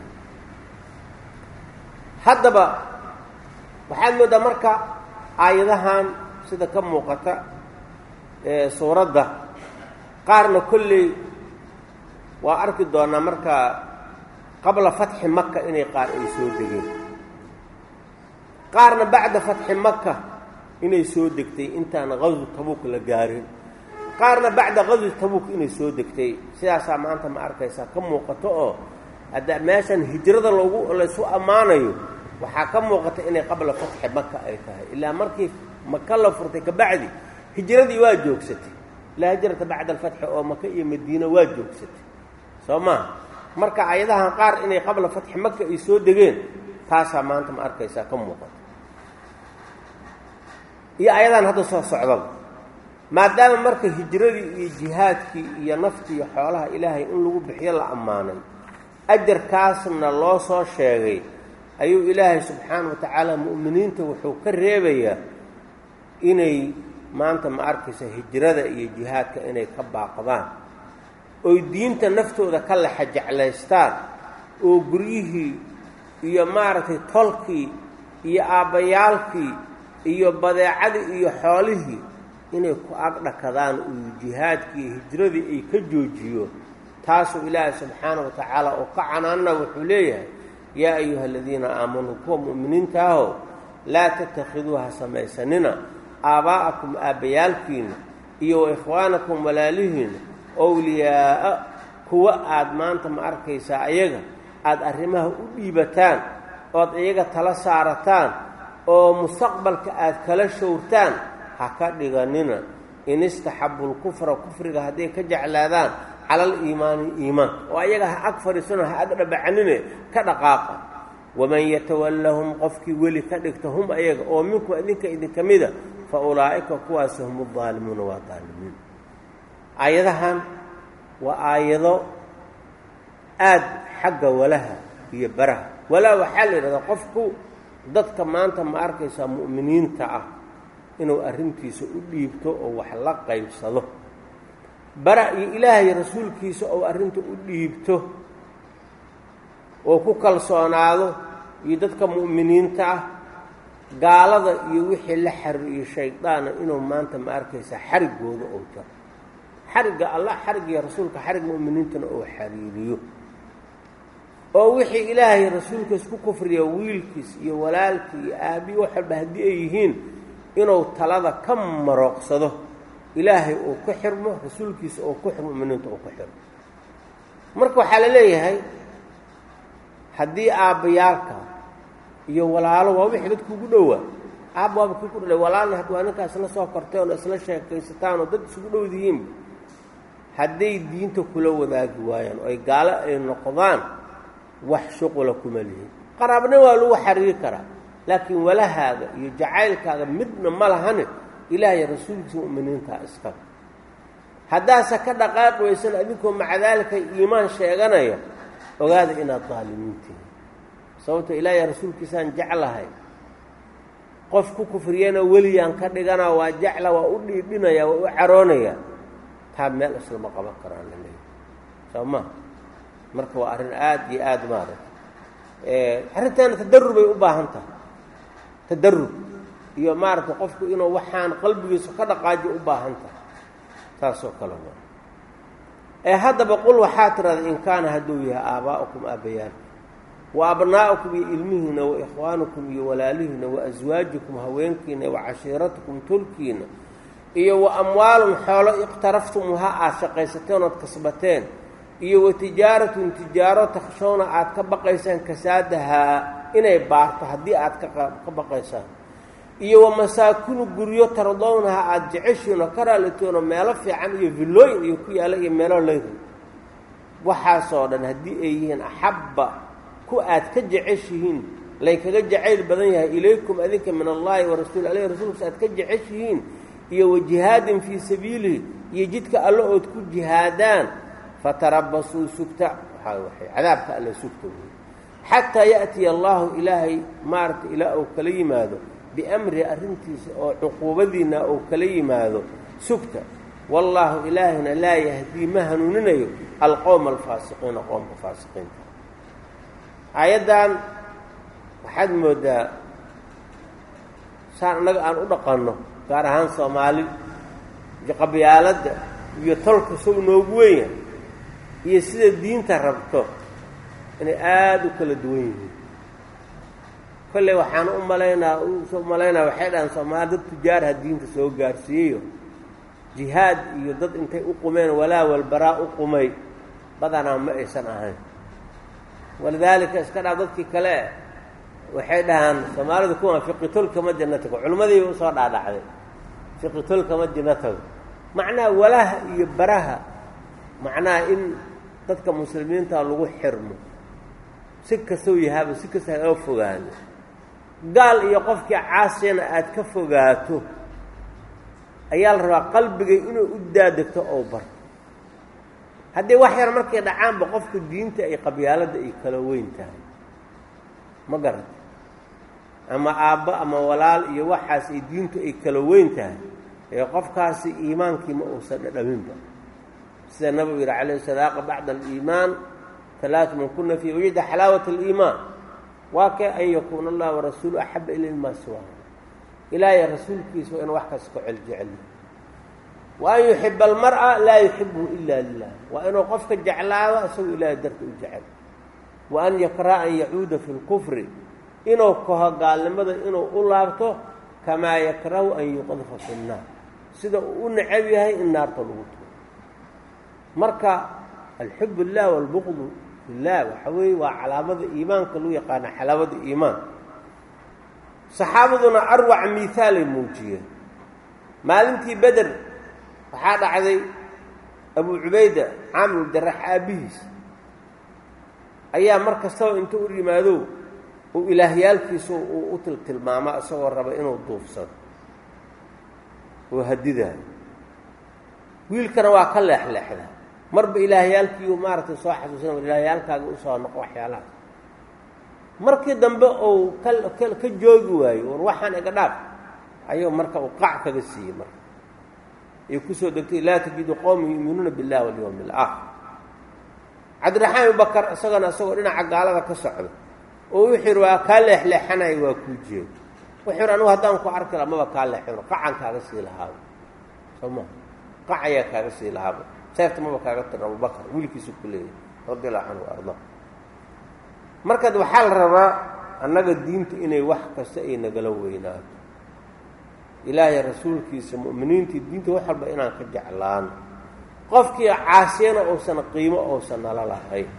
haddaba waxaad mooddaa marka aayadahan sida ka muuqata ee suuradda qaarna kolley waa arki doonaa marka qabla fatxi maka inay qaar ay soo degeen qaarna bacda fatxi maka inay soo degtay intaan qaswu tabuuk la gaarin qaarna bacda qaswi tabuuk inay soo degtay sidaasaa maanta ma arkaysaa ka muuqato oo hadda meeshan hijrada loogu laysu ammaanayo waxaa ka muuqata inay qabla fatxi maka ay tahay ilaa markii maka la furtay kabacdi hijradii waa joogsatay laa hijrata bacda alfatxi oo maka iyo madiina waa joogsatay soo maha marka ayadahan qaar inay qabla fatxi maka ay soo degeen taasaa maanta ma arkaysaa ka muuqata iyo ayadahan hadda soo socdaba maadaama marka hijradii iyo jihaadkii iyo naftii iyo xoolaha ilaahay in lagu bixiyo la ammaanay ajarkaasna loo soo sheegay ayuu ilaahay subxaana wa tacaala mu'miniinta wuxuu ka reebayaa inay maanta ma arkaysa hijrada iyo jihaadka inay ka baaqdaan oy diinta naftooda ka lexa jeclaystaan oo guryihii iyo maaragtay tolkii iyo aabbayaalkii iyo badeecadii iyo xoolihii inay ku agdhakadaan uu jihaadkii iyo hijradii ay ka joojiyo taasuu ilaahay subxaana wa tacaala oo ka canaanna wuxuu leeyahay yaa ayuha aladiina aamanuu kuwa mu'miniinta aho laa tatakhiduuha samaysanina aabbaa'akum aabbayaalkiina iyo wa ikhwaanakum walaalihiina owliyaa'a kuwa aad maanta ma arkaysaa ayaga aada arrimaha u dhiibataan ood iyaga tala saarataan oo mustaqbalka aad kala showrtaan ha ka dhiganina in istaxabu lkufra kufriga hadday ka jeclaadaan cala aliimaani iimaanka oo ayaga ha ag fadhiisano ha ag dhabacanine ka dhaqaaqa waman yatawallahum qofkii weli ka dhigta hum ayaga oo minkum idinka idinka mida fa ulaa'ika kuwaasi hum aldaalimuuna waa daalimiin aayadahan waa aayado aada xagga walaha iyo baraha walaa waxaa la yidhahdaa qofku dadka maanta ma arkaysaa mu'miniinta ah inuu arrintiisa u dhiibto oo wax la qaybsado bara iyo ilaahay rasuulkiisa ou arrinta u dhiibto oo ku kalsoonaado iyo dadka mu'miniinta ah gaalada iyo wixii la xariiriyo shaydaana inuu maanta ma arkaysaa xariggooda ou jaro xarigga allah xariggiyo rasuulka xarig mu'miniintana ou xariiriyo oo wixii ilaahay rasuulkiis ku kufriya wiilkiis iyo walaalkii iyo aabiyi wax walba haddii ay yihiin inuu talada ka marooqsado ilaahay uu ku xirmo rasuulkiisa oo ku xirmo muminiinta uu ku xirmo marka waxaa la leeyahay haddii aabbayaalka iyo walaalo waa wixii dadku ugu dhowaa aabba waaba kii ku dhalay walaalna had waa ninkaa isla soo korteen oo isla sheekaysataan oo dad isugu dhowdihiinba hadday diinta kula wadaagi waayaan oo ay gaalo ay noqdaan wax shuqula kuma lihin qaraabna waa lagu xariiri karaa laakiin walahaaga iyo jacaylkaaga midna ma lahane ilaahay rasuulkiisa mu'miniintaa iskale haddaase ka dhaqaaqi waysan adinkoo maca daalika iimaan sheeganaya ogaada inaad daalimiintihi sababto ilaahay rasuulkiisaan jeclahay qof ku kufriyana weliyaan ka dhigana waa jecla waa u dhiidhinaya waa u caroonaya taa meel islama qaban karaan la leeyahy soo ma marka waa arrin aada iyo aada maaragta arrintaana tadarur bay u baahan tahay tadarur iyo maaragtay qofku inuu waxaan qalbigiisa ka dhaqaajiyo u baahan tahay taasoo kale wa ee haddaba qul waxaa tirahda in kaana hadduu yahay aabaa'ukum aabbayaalka wa abnaa'ukum iyo ilmihiina wa ikhwaanukum iyo walaalihiina wa aswaajikum haweenkiina wa cashiiratukum tulkiina iyo wa amwaalum xoolo iqtaraftumuha aad shaqaysateen ood kasbateen iyo wa tijaaratun tijaaro takhshowna aad ka baqaysaan kasaadahaa inay baarto haddii aad ka baqaysaan iyo wa masaakinu guryo tardownaha aada jeceshiin oo ka raalitoonoo meelo fiican iyo villooyin iyo ku yaalla iyo meelo layri waxaasoo dhan haddii ay yihiin axabba ku aad ka jeceshihiin laykaga jacayl badan yahay ilaykum adinka min allaahi wa rasuuli aleyh rasuulkiisa aad ka jeceshihiin iyo wa jihaadin fii sabiilihi iyo jidka alle ood ku jihaadaan fatarabasuu sugta waxaa waxay cadaabka alle sugta wey xataa ya'tiya allaahu ilaahay maaragta ilaa uu kala yimaado biamri arrintiisa oo cuquubadiinna uu kala yimaado sugta wallaahu ilaahina laa yahdii ma hanuuninayo alqowma alfaasiqiina qoomka faasiqiinta aayaddan waxaad mooddaa saan annaga aan u dhaqanno gaar ahaan soomaali qabyaaladda iyo tolka sow noogu weya iyo sida diinta rabto inay aada u kala duwan yihiin kolley waxaan u malaynaa u malaynaa waxay dhahaan soomaali dad tujaarha diinta soo gaarsiiyeyo jihaad iyo dad intay u qumeen walaa walbaraa u qumay badanaa ma aysan ahayn walidaalika iska dhaaf dadkii kale waxay dhahaan soomaalida kuwaan fiqitol kama janno tago culimmadiiba usoo dhaadhacday fiqitol kama janno tago macnaha walaha iyo baraha macnaha in dadka muslimiinta lagu xirmo si kastoo yahaaba si kasta haga fogaano gaal iyo qofkii caasiyana aada ka fogaato ayaa la rabaa qalbigay inuu u daadegto oo barto haddii wax yar markay dhacaanba qofka diinta ay qabyaaladda ay kala weyn tahay ma garata ama aabbo ama walaal iyo waxaas ay diintu ay kala weyn tahay ee qofkaasi iimaankii ma uusan dhadhaminba sida nabigu yihi calayhi sadaaqa bacda aliimaan talaatu man kuna fii wajida xalaawat aliimaan waa kee an yakuuna allah warasuulu axaba ilay maa siwaa ilaahay rasuulkiisa waa inu wax kas ka celjeceliyo wa an yuxiba almar'a laa yuxibuhu ila lilah waa inuu qofka jeclaado isagoo ilaahay darta u jecel wa an yakraha an yacuuda fi lkufri inuu kaho gaalnimada inuu u laabto kamaa yakrahu an yuqadfa fi nnaar sida uu u necab yahay in naarta lagu tuuro marka alxub illah walbuqdu fillah waxa weeye waa calaamada iimaanka lagu yaqaana xalaawada iimaan saxaabaduna arwac miihaalay muujiyeen maalintii beder waxaa dhacday abu cubayda caamil jarax aabbihiis ayaa mar kastaba intuu u yimaado uu ilaahyaalkiisu uu u tiltilmaamo isagoo raba inuu duufsado oo hadidaayo wiilkana waa ka leexleexda marba ilaahyaalkiiu maaragtay soo xasuusina war ilaahyaalkaaga usoo noqo waxyaalahaas markii dambe uu ka ka joogi waayo war waxaan iga dhaaf ayuu marka uu qac kaga siiyey marka ay kusoo degtay laa tajidu qowman yuuminuuna biاllahi walyawmi اlaakhir cabdiraxmaan ibubakar isagana isagoo dhinaca gaalada ka socda oo wuxuu yidhi waa kaa leexleexanayo waa kuu jeedo wuxuu yidhi anugu haddaan ku arki laha maba kaa leexino qacan kaaga sii lahaaba soo ma qac ayaa kaaga sii lahaaba seefta maba kaaga tirin abubakar wiilkiisu ku leeyahay radi allahu canhu arda markaad waxaa la rabaa annaga diinta inay wax kasta ay nagala weynaato ilaahay rasuulkiisa mu'miniintii diinta wax walba inaan ka jeclaano qofkii caasiyana uusan qiimo uusan nala lahayn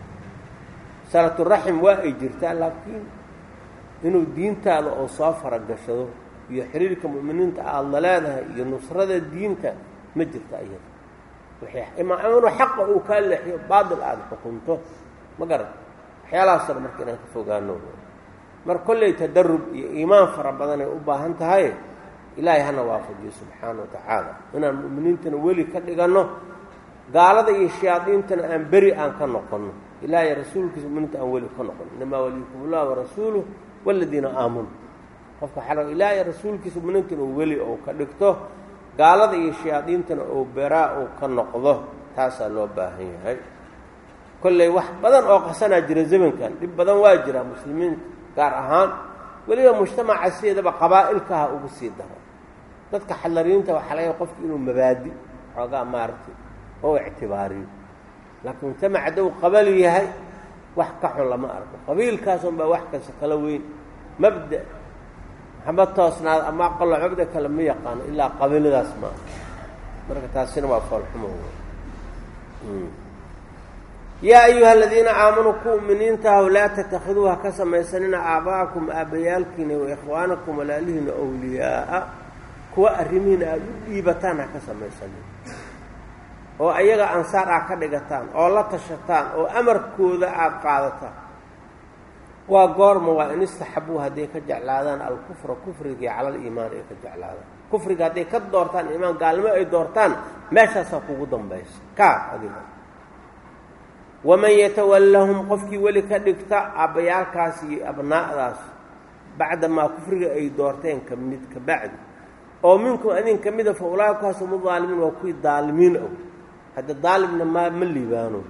salaturaxim waa ay jirtaa laakiin inuu diintaada oo soo faragashado iyo xiriirka mu'miniinta aada la leedahay iyo nusrada diinta ma jirta iyada imaa inuu xaqa uu kaa leexiyo baatil aada xukunto ma garan waxyaalahaasna marka inaan ka fogaano mar kolley tadarub iyo iimaan fara badan ay u baahan tahay ilaahay hana waafajiyo subxaana wa tacaala inaan mu'miniintana weli ka dhiganno gaalada iyo shayaadiintana aan beri aan ka noqonno ilaahay rasuulkiisa muminiinta aan weli ka noqon inamaa waliyukum ullah warasuuluh waladiina aamanuu qofka xalo ilaahay rasuulkiisa muminiintana uu weli ou ka dhigto gaalada iyo shayaadiintana oo beraa uu ka noqdo taasaa loo baahan yahay kolley wax badan oo qasanaa jira zamankan dhib badan waa jira muslimiinta gaar ahaan weliba mujtamaca sideedaba qabaa'ilkaha ugu sii daro dadka xallariinta waxaa laga qofki inuu mabaadi xoogaa maaragtay oo ictibaariyo laakiin mujtamac hadduu qabali yahay wax ka xun lama arko qabiilkaasun baa wax kasta kala weyn mabda hama toosnaad ama aqalo mabda kale ma yaqaano ilaa qabiiladaas ma aha marka taasina waa foolxumo yaa ayuha aladiina aamanuu ku muminiintaahw laa tatakiduu ha ka samaysanina aaba'akum aabbayaalkiina wa ikhwaanakum walaalihiina awliyaaa kuwa arrimihiina aada u dhiibataan ha ka samaysanin oo ayaga ansaar aad ka dhigataan oo la tashataan oo amarkooda aada qaadataan waa goorma waa in istaxabuu hadday ka jeclaadaan alkufra kufrigii cala aliimaan ay ka jeclaadaan kufriga hadday ka doortaan iimaan gaalnimo ay doortaan meeshaasaa kugu dambaysa kaa adiga waman yatawallahum qofkii weli ka dhigta aabbayaalkaas iyo abnaa'daas bacdamaa kufriga ay doorteen ka mid ka bacdi oo minkum adin ka mida fa ulaa'ikaas hum udaalimiin waa kuwii daalimiin og hadda daalimna ma ma liibaano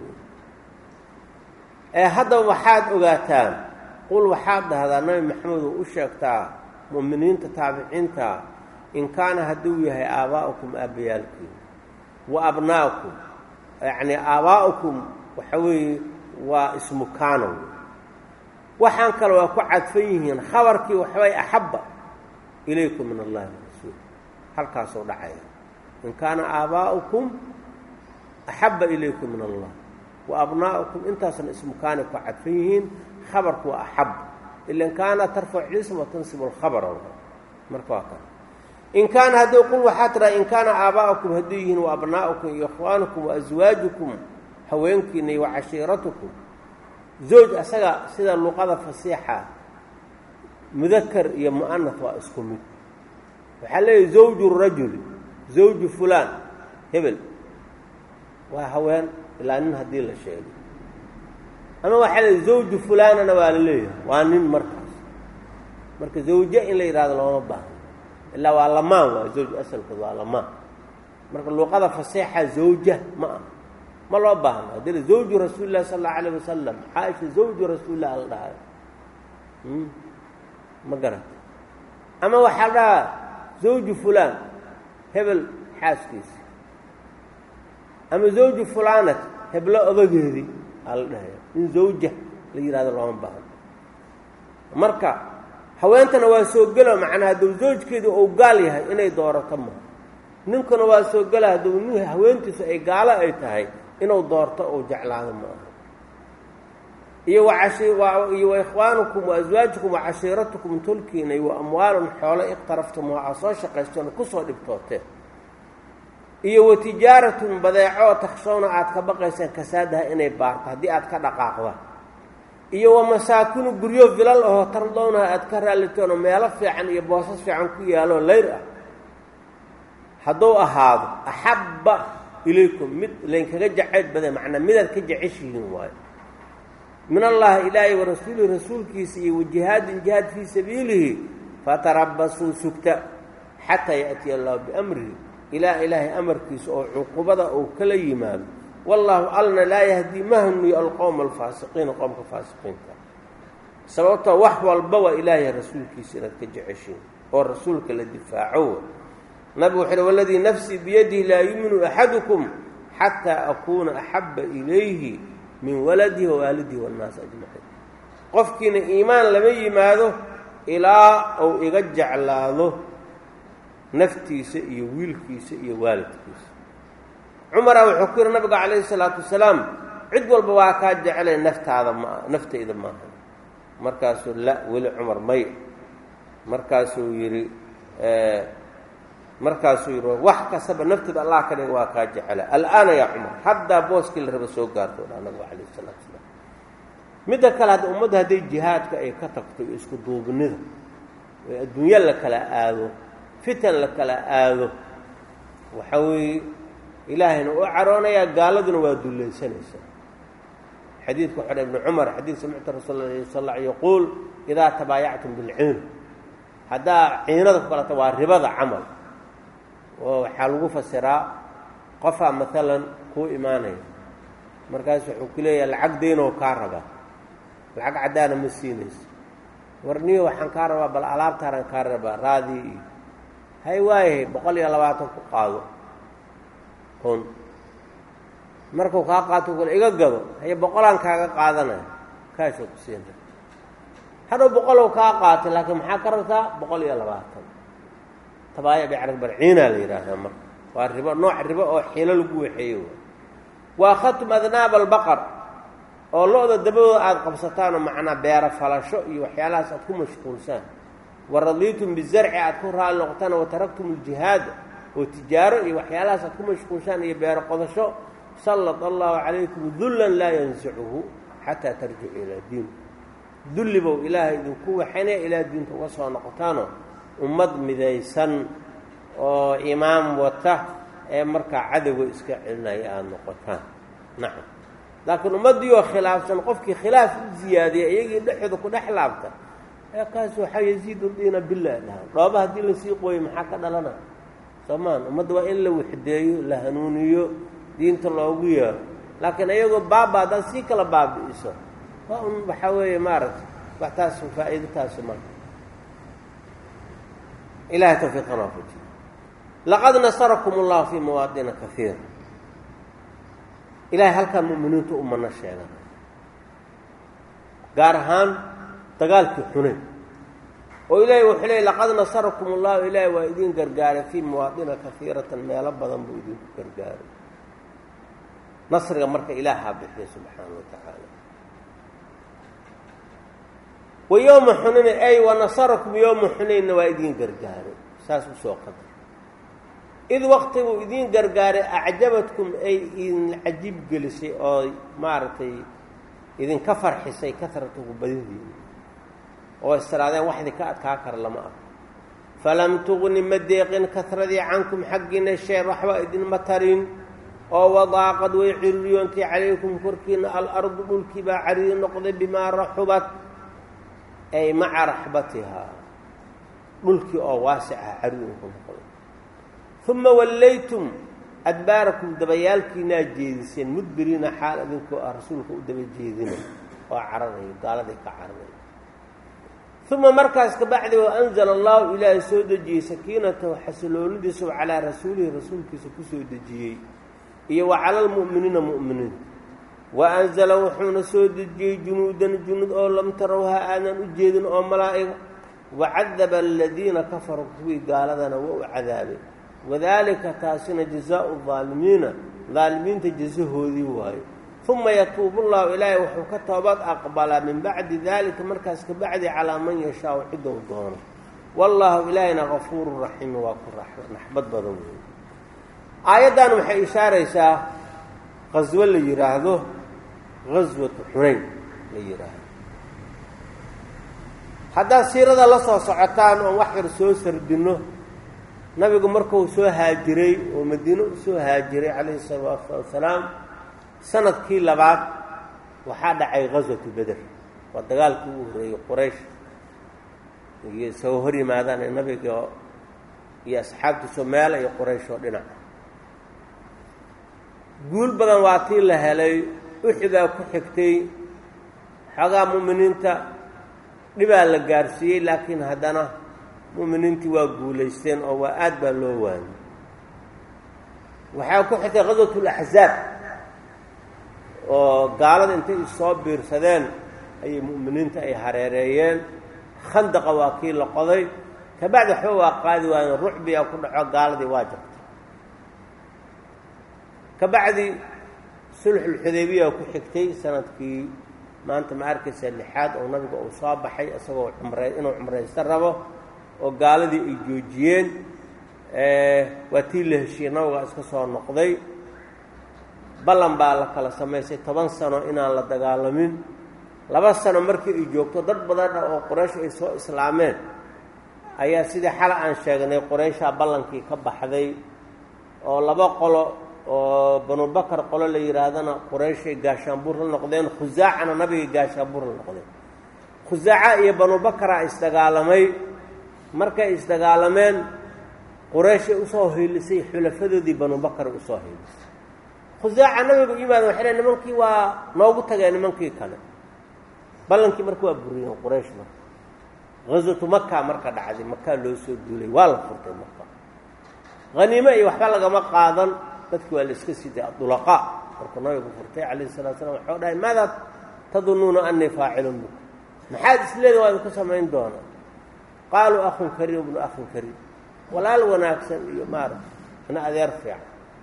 ee haddaba waxaad ogaataan qul waxaad dhahdaa nabi maxamedu u sheegtaa mu'miniinta taabiciinta in kaana hadduu yahay aabaa'ukum aabbayaalkiin wa abnaa'ukum yacnii aabaa'ukum waxa weeye waa ismu kaanow waxaan kale waa ku cadfan yihiin khabarkii waxbay axabba ilaykum min allahi warasuul halkaasoo dhacaya in kaana aabaa'ukum axabba ilaykum min allah wa abnaa'ukum intaasna ismu kaanay ku cadfan yihiin khabarku waa axab ilan kaana tarfac ism wa tansibu alkhabara marka waa kan in kaana haddii qul waxaa tiraa in kaana aabaa'ukum hadduu yihiin wa abnaa'ukum iyo ikhwaanukum wa aswaajukum haweenkiina iyo wa cashiiratukum zooj asaga sida luqada fasiixa mudakar iyo mu'anaf waa isku mid waxaa leeyahy zawju rajuli zawju fulaan hebel waa haween ilaa nin haddii la sheego ama waxaa la zawju fulaanana waa la leeyahay waa nin markaas marka zawje in la yidhahdo looma baahno ilaa waa lamaan waa zawj asalkood waa lamaan marka luuqada faseexa zawja ma aha ma loo baahno haddii la zawju rasuuli llahi sala allau alayh wasalam caaisha zawju rasuulillah la dhahayo ma garata ama waxaa dhahaa zawju fulaan hebel xaaskiisa ama zawju fulaanat heblo odageedii aa la dhahaya in zawja la yidhahdo looma baahno marka haweentana waa soo gelo macnaa hadduu zawjkeedu uu gaal yahay inay doorato maha ninkuna waa soo gela hadduu nin haweentiisu ay gaalo ay tahay inuu doorto uu jeclaado ma aha iyo iyo wa ikhwaanukum wa aswaajukum wa cashiiratukum tulkiina iyo wa amwaalun xoolo iqtaraftum oo aad soo shaqaystoona kusoo dhibtooteen iyo wa tijaaratun badeeco takshowna aad ka baqaysaan kasaadaha inay baarto haddii aad ka dhaqaaqda iyo wa masaakinu guryo vilal ahoo tardownaha aad ka raallitoon oo meelo fiican iyo boosas fiican ku yaaloo layr ah hadduu ahaado axabba ilaykum mid laynkaga jacayl badan macnaa midaad ka jeceshihiin waayo min allahi ilaahay wa rasuulihi rasuulkiisa iyo wajihaadin jihaad fii sabiilihi fatarabasuu sugta xataa yaأtiya allahu biamrihi ilaa ilaahay amarkiisa oo cuqubada uu kala yimaado wallaahu alna laa yahdii ma hanuyo alqowma alfaasiqiina qowmka faasiqiinta sababtoo wax walba waa ilaahay rasuulkiisa inaad ka jeceshiin oo rasuulka la difaaco nabigu wuxu uhi waladii nafsii biyadihi laa yuminu axadukum xataa akuuna axabba ilayhi min waladihi wawaalidihi waannaasi ajmaciin qofkiina iimaan lama yimaado ilaa uu iga jeclaado naftiisa iyo wiilkiisa iyo waalidkiisa cumara wuxuu ku yihi nabiga calayhi salaatu wasalaam cid walba waa kaa jecelay naftaada ma naftayda maaha markaasuu la weli cumar may markaasuu yidhi markaasuu yidhi wax kastaba nafteeda allah ka dhiga waa kaa jecela al'aana yaa cumar haddaa booskii la raba soo gaarto dha nabigu calayhi salaatu wasalaam midda kale hadda ummadda hadday jihaadka ay ka tagto iyo isku duubnida ee adduunyo la kala aado fitan la kala aado waxa weeye ilaahayna u caroonayaa gaaladuna waa dullaysanaysaa xadiidku waxu dha ibnu cumar xadiid samictu rasuul la sal alla yaquul idaa tabaayactum bilciin haddaa ciinada ku kalata waa ribada camal oo waxaa lagu fasiraa qofaa maalan kuu imaanaya markaas wuxuu ku leeyahay lacag daynoo kaa rabaa lacag caddaana ma siinayso warniyo waxaan kaa rabaa bal alaabtaanaan kaa rabaa raadii iyo hay waayahay boqol iyo labaatan ku qaado kun markuu kaa qaato kule iga gado haye boqolaan kaaga qaadanaya kaashoo ku siina hadhow boqolow kaa qaatay laakiin maxaa ka rabtaa boqol iyo labaatan tabaaya bicrag barciinaa la yidhaahdaa marka waa ribo nooc ribo oo xiilo lagu waxeeyo waa khatum adnaab albaqar oo lo-da dabadooda aada qabsataanoo macnaa beero falasho iyo waxyaalahaas aad ku mashquulsaan wa radiitum bizarci aad ku raali noqotaan wa taraktum aljihaada oo tijaaro iyo waxyaalahaas aad ku mashquulshaan iyo beero qodasho sallad allahu calaykum dullan laa yansicuhu xataa tarjicu ilaa diin dulli bow ilaahay idinku waxaynaya ilaa diinta uga soo noqotaanoo ummad midaysan oo imaam wata ee markaa cadowga iska celinaya aada noqotaan nacam laakiin ummaddiioo khilaafsan qofkii khilaaf u ziyaadiya iyagii dhexooda ku dhex laabta ee kaas waxaa yaziidu diina billah dhahaan dhooba haddii lasii qooyo maxaa ka dhalana soomaan ummadda waa in la waxdeeyo la hanuuniyo diinta loogu yeero laakiin iyagoo baaba haddaad sii kala baabi'iso waa un waxaa weeye maaragtay wax taas faa'iido taasu ma ilahay tawfiiqan waafajiyo laqad nasarakum allahu fii mawaadina kaiira ilahay halkaan mu'miniintu u mano sheegan gaar ahaan dagaalkii xunayn oo ilaahay wuxuu leeyay laqad nasarakum allahu ilaahay waa idin gargaaray fii mawaadina kaiiratan meelo badan buu idinku gargaaray nasriga marka ilaahaa bixiya subxaana wa tacaala wa yowma xunayn ay wa nasarakum yowma xunaynna waa idin gargaaray saas usoo qadar id waqti buu idin gargaaray acjabadkum ay idin cajiib gelisay oo maaragtay idinka farxisay kasratuku badidiina oo istiraadeen wax idinka adkaa kara lama arko falam tugni ma deeqin kahradii cankum xaggiina shee waxba idinma tarin oo wadaaqad way ciririyoontay calaykum korkiina alardu dhulkii baa cariiri noqday bimaa raxubat ay maca raxbatihaa dhulkii oo waasica cariirinku noqday uma wallaytum adbaarakum dabayaalkiinaa jeediseen mudbiriina xaal idinkoo ah rasuulka u daba jeedina oo cararayo gaaladay ka cararayo uma markaas kabacdi wa anzala allahu ilaahay soo dejiyey sakiinatahu xasiloonidiisu calaa rasuulihi rasuulkiisa ku soo dejiyey iyo wa cala almu'miniina mu'miniin wa anzala wuxuuna soo dejiyey junuudan junuud oo lam tarawha aadan u jeedin oo malaa'iga wacadaba aladiina kafaruu kuwii gaaladana waa u cadaabay wadaalika taasina jazaau daalimiina daalimiinta jasahoodii waayo uma yatuubu llahu ilaahay wuxuu ka toobad aqbalaa min bacdi daalika markaas ka bacdi calaa man yashaau cidou doono wallaahu ilaahayna gafuuru raxiimi waa ku naxbad badan wey aayaddan waxay ishaaraysaa qaswo la yidhaahdo gaswatu xunayn la yidhaahdo haddaad siirada la soo socotaan oon wax yar soo sardinno nabigu markuu soo haajiray oo madiine u soo haajiray calayhi salaatu wasalaam sanadkii labaad waxaa dhacay gaswatu beder waa dagaalkii ugu horreeyey quraysh iyo isagoo hor yimaadaan ee nabiga iyo asxaabtiisoo meela iyo quraysh oo dhinaca guul badan waa tii la helay uxidaa ku xigtay xoogaa mu'miniinta dhibaa la gaarsiiyey laakiin haddana mu'miniintii waa guulaysteen oo waa aad baa loo waayay waxaa ku xigtay qaswatulaxzaab oo gaalada intay issoo biirsadeen ayay mu'miniinta ay hareereeyeen khandaqa waa kii la qoday kabacdi waxba waa qaadi waayeen rucbiyaa ku dhaco gaaladii waa jabtay kabacdi sulxulxudaybiya ku xigtay sanadkii maanta ma arkaysa lixaad oo nabiga uu soo baxay isagoo cumray inuu cumraysan rabo oo gaaladii ay joojiyeen waa tii la heshiiyey nabiga iska soo noqday ballan baa la kala samaysay toban sano inaan la dagaalamin laba sano markii ay joogto dad badan ah oo qoraysh ay soo islaameen ayaa sidii xala aan sheegnay qorayshaa ballankii ka baxday oo laba qolo oo banubakar qolo la yidhaahdana qurayshay gaashaanbuur la noqdeen khusaacana nabigay gaashaanbuur la noqdeen khusaaca iyo banubakaraa isdagaalamay markay isdagaalameen qurayshay usoo hiilisay xulafadoodii banubakara usoo hiilisay khusaaca nabigu yimaada waxay le nimankii waa noogu tageen nimankii kale ballankii marka waa buriyeen quraysh marka gaswatu maka marka dhacday makaa loo soo duulay waa la furtay marka haniimo iyo waxba lagama qaadan dadki waa la iska siday adulaqaa markuu nabigu furtay calayhi salatu slam waxau dhahay maadaa tadunnuuna anii faacilun bikum maxaad isleeda waa idinku samayn doonaa qaaluu akhun kariim ibnu akhin kariim walaal wanaagsan iyo maarata ina adeer fiican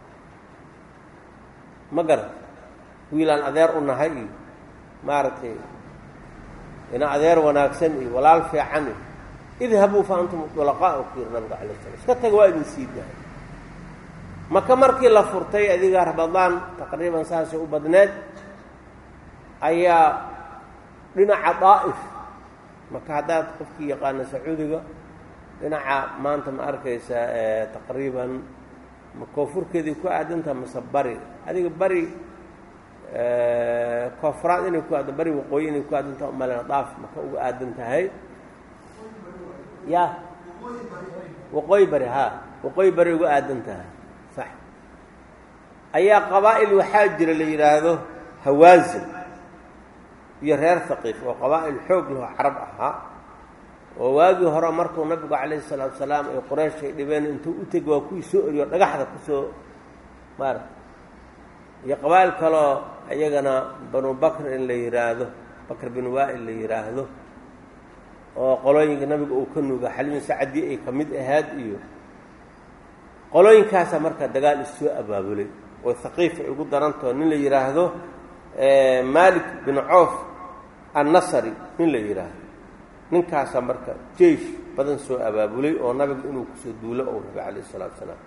ma garan wiilaan adeer u nahay iyo maaragtay ina adeer wanaagsan iyo walaal fiican iyo idhabuu fa antum dulaqaa ku yiri nabiga calay slam iska taga waa idin sii dahay maka markii la furtay adiga rabadaan taqriiban saasay u badneed ayaa dhinaca daa'if maka haddaad qofkii yaqaana sacuudiga dhinaca maanta ma arkaysa taqriiban ma koonfurkeedii ku aadantaha mase bari adiga bari koonfuraad inay ku aadan bari waqooyi inay ku aadantaha umalena daaf maka uga aadan tahay ya waqooyi bari ha waqooyi bari uga aadan tahay sax ayaa qabaa'il waxaa jira la yidhaahdo hawaasin iyo reer haqiif oo qabaa'il xoog laho carab ahaa oo waagii hore markuu nabigu calayhi salaatu salaam ay qoraysh ay dhibeen intuu u tegi waa kuwii soo eriyo dhagaxda kusoo maarata iyo qabaa'il kaloo iyagana banu bakr in la yidhaahdo bakr bin waa'il la yidhaahdo oo qolooyinka nabiga uu ka nuuga xalimin sacadii ay ka mid ahaad iyo qolooyinkaasaa marka dagaal issoo abaabulay oo haqiif ay ugu darantao nin la yidhaahdo malik bin coof annasari nin la yidhaahdo ninkaasaa marka jeish badan soo abaabulay oo nabiga inuu kusoo duulo ou rabay calayh isalaatu salaam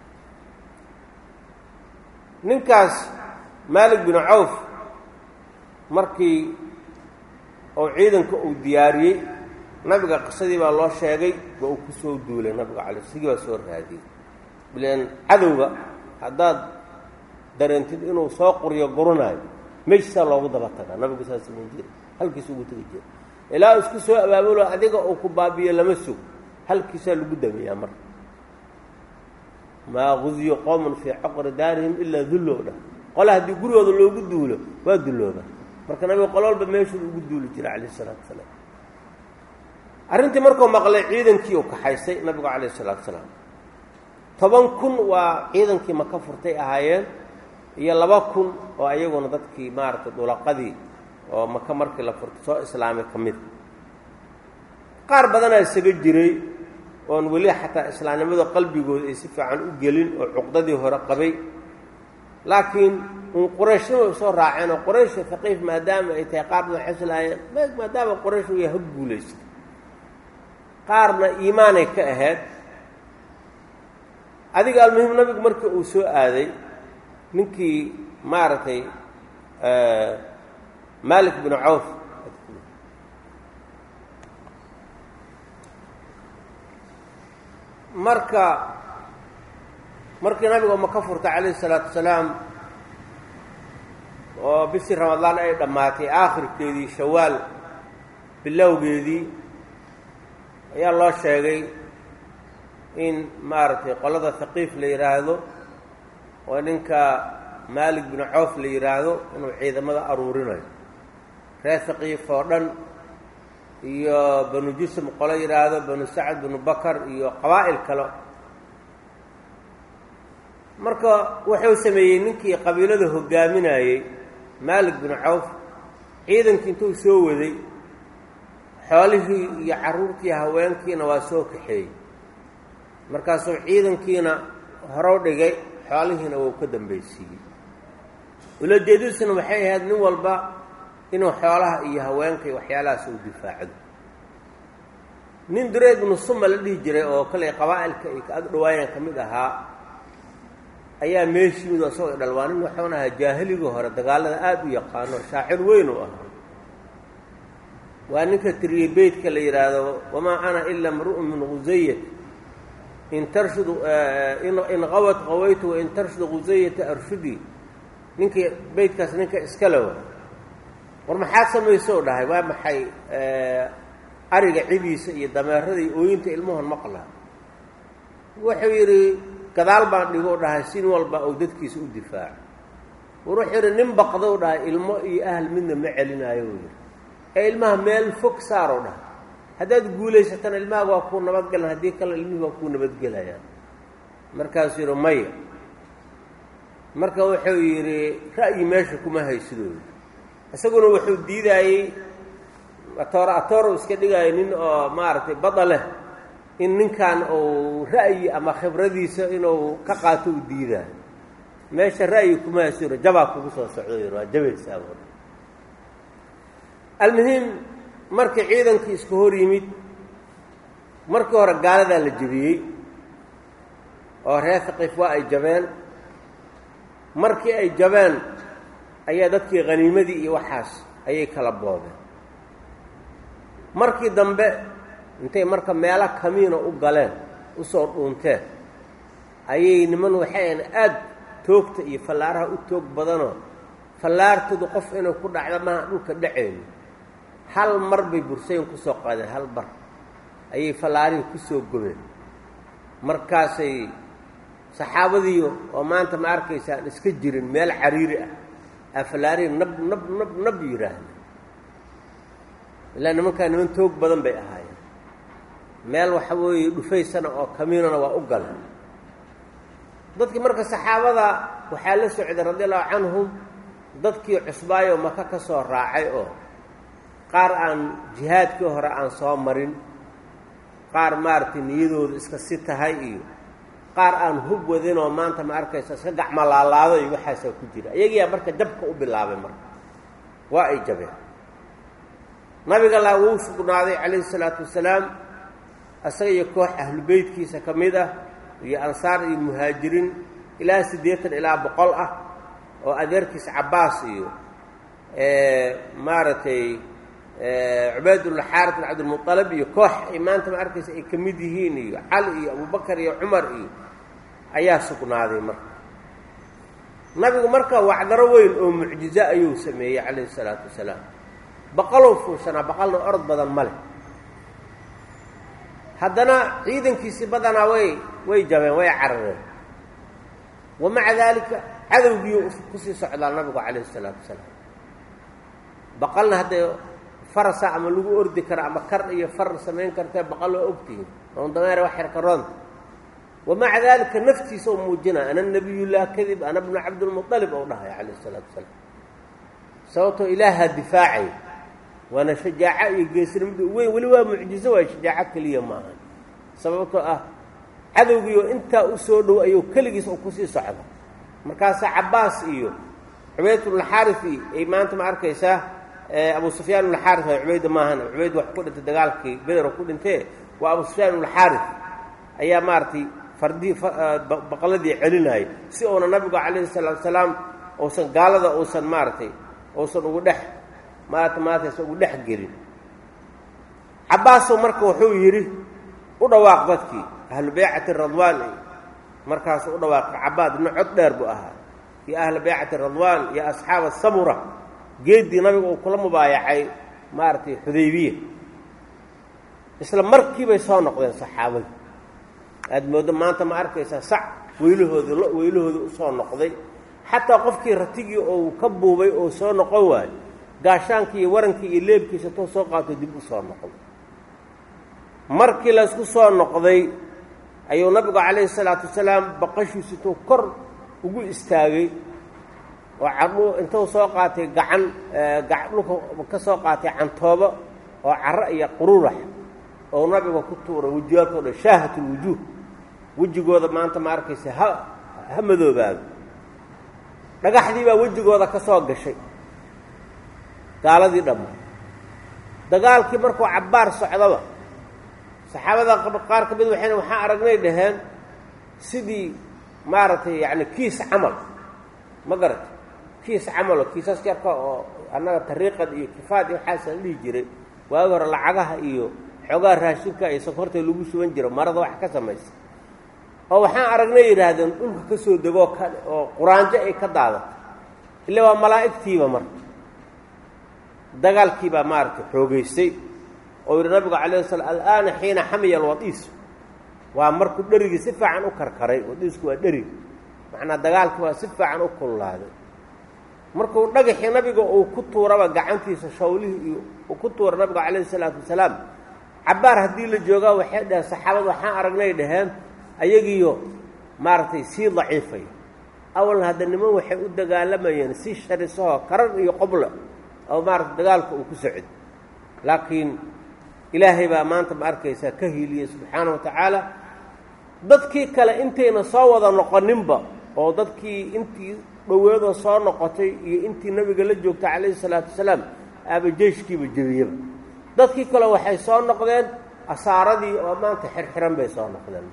ninkaas malik bin cawf markii oo ciidanka uu diyaariyey nabiga qisadii baa loo sheegay waa uu ku soo duulay nabiga calay sigii baa soo raadiyey ilan cadowga haddaad dareentid inuu soo quriyo guranayo meeshiisaa loogu daba tagaa nabigu saa samayn jira halkiis ugu tegi jira ilaa isku soo abaabulo adiga uu ku baabiyo lama sug halkiisaa lagu dameeyaa marka maa guziyo qowman fii caqri daarihim ilaa dullow dhah qole haddii gurigooda loogu duulo waa dullooba marka nabiga qolo walba meeshuu ugu duuli jira calayh isalaatu wasalaam arrintii markuu maqlay ciidankii uu kaxaysay nabigu calayh isalaatu wasalaam toban kun waa ciidankii maka furtay ahaayeen iyo laba kun oo ayaguna dadkii maaragtay dulaqadii oo maka markii la furtay soo islaamay ka mid qaar badanaa isaga jiray oon weli xataa islaamnimada qalbigooda ay si fiican u gelin oo cuqdadii hore qabay laakiin un qurayshna way soo raaceen oo quraysh haqiif maadaama ay tahay qaar badan xeslaayeen maadaama quraysh way ha guulaysta qaarna iimaanay ka ahayd adiga almuhim nabigu markii uu soo aaday ninkii maaragtay malik binu cawf marka markii nabiga maka furtay calayhi isalaatu wasalaam oo bishii ramadaan ay dhammaatay aakhirkeedii shawaal bilowgeedii ayaa loo sheegay in maaragtay qolada haqiif la yidhaahdo oo ninka maalik binu cawf la yidhaahdo inuu ciidamada aruurinayo reer haqiif oo dhan iyo banu jusm qolo yidhaahdo banu sacad binu bakar iyo qabaa'il kale marka wuxuu sameeyey ninkii qabiilada hogaaminayey maalik binu cawf ciidankii intuu soo waday xoolihii iyo carruurtii haweenkiina waa soo kaxeeyey markaasuu ciidankiina horow dhigay xoolihiina wuu ka dambaysiiyey ulajeedadiisuna waxay ahayd nin walba inuu xoolaha iyo haweenka iyo waxyaalahaas uu difaacdo nin dureed binu suma la dhihi jiray oo kale qabaa'ilka ay ka ag dhawaayeen ka mid ahaa ayaa meeshii mid asagoo dhal waa nin waxuun ahaa jaahiligii hore dagaalada aada u yaqaano shaacir weyn u ahaa waa ninka tiriyey beytka la yidhaahdo wamaa ana ila mru'un min gusayat in tarshud in qawad qawaytu wain tarshud gusayata arshudii ninkii beytkaas ninka iskale wa war maxaad samayso dhahay waa maxay ariga cidiisa iyo dameeradii ooyinta ilmuhon maqlaa wuxuu yidhi gadaal baan dhigo dhahay sin walba uu dadkiisa u difaaco war wuxuu yidhi nin baqdou dhahay ilmo iyo ahl midna ma celinaayo u yidhi ee ilmaha meel fog saaroo dhahay haddaad guulaysatana ilmahaaga waa kuu nabadgelan haddii kale ilmihii waa kuu nabadgelayaan markaasuu yidhi maya marka wuxuu yidhi ra'yi meesha kuma haysidoo yidhi isaguna wuxuu diidaayey atoor atoor uu iska dhigaayo nin oo maaragtay bada leh in ninkan uu ra'yi ama khibradiisa inuu ka qaato uu diidaayo meesha ra'yi kuma haysidoo jabaa kugu soo socdo yidhi waa jabaysaa buu almuhim markii ciidankii isku hor yimid markii hore gaaladaa la jebiyey oo reer haqiif waa ay jabeen markii ay jabeen ayaa dadkii khaniimadii iyo waxaas ayay kala boodeen markii dambe intay marka meelo kamiina u galeen usoo dhuunteen ayay niman waxayn aada toogta iyo fallaaraha u toog badanoo fallaartoodu qof inay ku dhacda maaha dhulka dhaceyno hal mar bay bursayin ku soo qaadeen hal mar ayay fallaarihii ku soo gobeen markaasay saxaabadii oo maanta ma arkaysaan iska jirin meel cariiri ah aa fallaarihii nab nab nab nab yidhaahda ilaa nimankaa niman toog badan bay ahaayeen meel waxa weeye dhufaysana oo kamiinana waa u galeen dadkii marka saxaabada waxaa la socday radi allahu canhum dadkii cusbaayo maka ka soo raacay oo qaar aan jihaadkii hore aan soo marin qaar maaragtay niyadooda iska si tahay iyo qaar aan hub wadinoo maanta ma arkaysa iska gacmo laalaado iyo waxaasaa ku jira iyagiyaa marka jabka u bilaabay marka waa ay jabeen nabiga laa wuu sugnaaday calayhi salaatu wasalaam isaga iyo koox ahlu beytkiisa ka mid ah iyo ansaar iyo muhaajiriin ilaa siddeetan ilaa boqol ah oo adeerkiis cabbaas iyo maaragtay cubaydulxaaris bin cabdilmualib iyo koox ay maanta ma arkaysa ay ka mid yihiin iyo cali iyo abubakar iyo cumar iyo ayaa sugnaaday marka nabigu marka wacdaro weyn oo mucjizo ayuu sameeyey calayhi salaatu wasalaam baqalow fuushanaa baqalna orod badan ma leh haddana ciidankiisii badanaa way way jabeen way carareen wa maca daalika cadowgiiu kusii socdaa nabigu calayhi salaatu wasalaam baqalna haddee farasa ama lagu ordi kara ama kar iyo far samayn kartee baqal waa ogtihiin oon dameere wax yar karoonta wa maca daalika naftiisa u muujinaya ana nabiyullah kadib ana bnu cabdilmualib ou dhahaya calayhi salaatu wasalaam sababtoo ilaahaa difaacay waana shajaaco iyo geesnimada weyn weli waa mucjizo waay shajaaco keliya maaha sababtoo ah cadowgiioo intaa u soo dhow ayuu keligiis u kusii socda markaasaa cabbaas iyo cubaydulxaaris iyo ay maanta ma arkaysaa abu sufyaan ulxaaris waa cubayda maahan cubayd wax ku dhintay dagaalkii beder ku dhintee waa abu sufyaan ulxaaris ayaa maaragtay fardihii baqladii celinaya si uuna nabigu calayhi salaatu wasalaam uusan gaalada uusan maaragtay uusan ugu dhex maarata maartaysa ugu dhex gelin cabbaasoo marka wuxuu yidhi u dhawaaq dadkii ahlu baycati radwaan markaasu u dhawaaqay cabbaad nin cod dheer buu ahaa iyo ahla baycati radwaan iyo asxaaba samura geeddii nabiga uu kula mubaayacay maaragtay xudaybiya isla markiibay soo noqdeen saxaabadii aada mooddo maanta ma arkaysaa sac weylahooda lo weylahooda u soo noqday xataa qofkii ratigii ou ka buubay oo soo noqon waayo gaashaankii iyo warankii iyo leebkiisa too soo qaato dib u soo noqday markii laysku soo noqday ayuu nabigu calayhi salaatu wasalaam baqashiisu tuu kor ugu istaagay oo cadhu intuu soo qaatay gacan dhulka ka soo qaatay cantoobo oo carro iyo qururax oo nabiga ku tuuray wejiyaalkao dhan shaahatulwujuuh wejigooda maanta ma arkaysa ha ha madoobaado dhagaxdii baa wejigooda ka soo gashay gaaladii dhamma dagaalkii markuu cabbaar socdaba saxaabada qaar ka mid waxayna waxaan aragnay dhaheen sidii maaragtay yacni kiis camal ma garata kiis camalo kiisas yarka oo annaga tariiqad iyo kifaad iyo waxaasa la dhihi jiray waagi hore lacagaha iyo xoogaa raashinka iyo sokorta lagu shuban jiro marada wax ka samaysa oo waxaan aragnay yidhaahdeen dhulka ka soo degoo ka oo quraanjo ay ka daadato illa waa malaa'igtiiba marka dagaalkiibaa maaragtay xoogaystay oo yidhi nabigu calayh slam alaana xiina xamiya alwadiis waa markuu dherigii si fiican u karkaray wadiisku waa dherig macnaa dagaalkii waa si fiican u kullaaday markuu dhagaxii nabiga uu ku tuuraba gacantiisa shawlihii iyo uu ku tuura nabiga calayhi salaatu wasalaam cabbaar haddii la joogaa waxay dhaheen saxaabadu waxaan aragnay dhaheen ayagiiyo maaragtay sii daciifaya awalna hadda niman waxay u dagaalamayeen si sharisahoo karar iyo qobla oo maaragtay dagaalka uu ku socdo laakiin ilaahay baa maanta ma arkaysaa ka hiiliyey subxaana wa tacaala dadkii kale intayna soo wada noqoninba oo dadkii intii dhoweedoo soo noqotay iyo intii nabiga la joogtay calayhi salaatu wasalaam aaba jeyshkiiba jebiyaba dadkii kale waxay soo noqdeen asaaradii oo maanta xirxiran bay soo noqdeen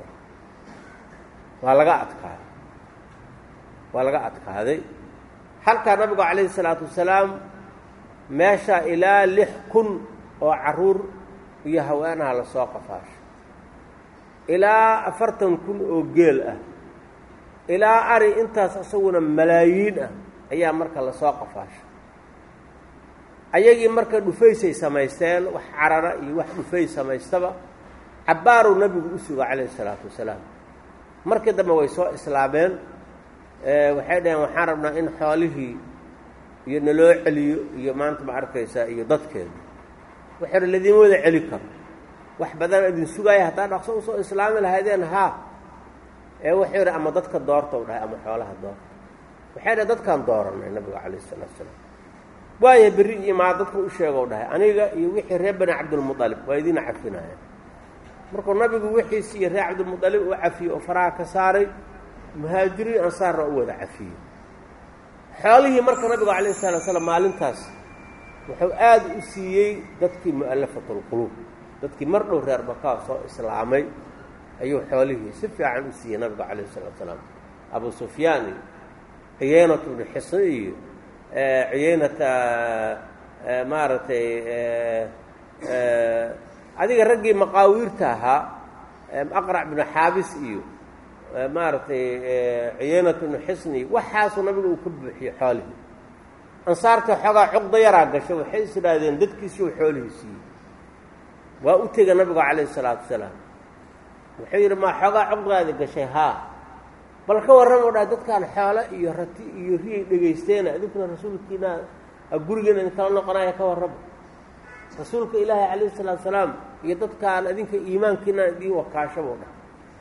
waa laga adkaaday waa laga adkaaday halkaa nabigu calayhi salaatu wasalaam meesha ilaa lix kun oo carruur iyo haweenaha lasoo qafaasho ilaa afartan kun oo geel ah ilaa ari intaas isaguna malaayiin ah ayaa marka lasoo qafaashay ayagii marka dhufaysay samaysteen wax carara iyo wax dhufay samaystaba cabbaaruu nabigu u suga calayhi isalaatu wasalaam markii dambe way soo islaameen waxay dhaheen waxaan rabnaa in xoolihii iyo naloo celiyo iyo maanta ma arkaysaa iyo dadkeeda waxay dha ladiima wada celi karo wax badan idin sugaaya haddaa dhaqso usoo islaami lahaydeen haa ee wuxuu yidhi ama dadka doorta u dhahay ama xoolaha doorta waxay dhahay dadkaan dooranay nabiga calayh isalaatu salaam waaya berri imaa dadka u sheegou dhahay aniga iyo wixii reer bani cabdilmualib waa idiin cafinaya markuu nabigu wixiisi iyo reer cabdilmualib u cafiyey oo faraha ka saaray muhaajiriin ansaarna u wada cafiyey xoolihii marka nabigu calayh salatu slam maalintaas wuxuu aada u siiyey dadkii mu'alafatulquluub dadkii mar dhow reer bakaa soo islaamay ayuu xoolihii si fiican u siiyey nabigu calayh salatu salaam abu sufyaan iyo ciyaynat bnu xisn iyo ciyaynata maaragtay adiga raggii maqaawiirta ahaa aqrac binu xaabis iyo maaragtay ciyaynat bnu xisni waxaasuu nabiga uu ka buuxiyey xoolihii ansaarta xoogaa cuqda yaraa gasho waxay is idhaahdeen dadkiisii u xoolihii siiyey waa u tega nabigu calayhi isalaatu wasalaam wuxuu yidhi maa xoogaa cuqdaadi gashay haa bal ka warramo dhaa dadkaan xoolo iyo rati iyo riyay dhegaysteena idinkuna rasuulkiina gurigeena idinkala noqonaya ka warramo rasuulka ilaahi calayhi salaatu salaam iyo dadkaan idinka iimaankiinaan idiin wakaashaboo dhah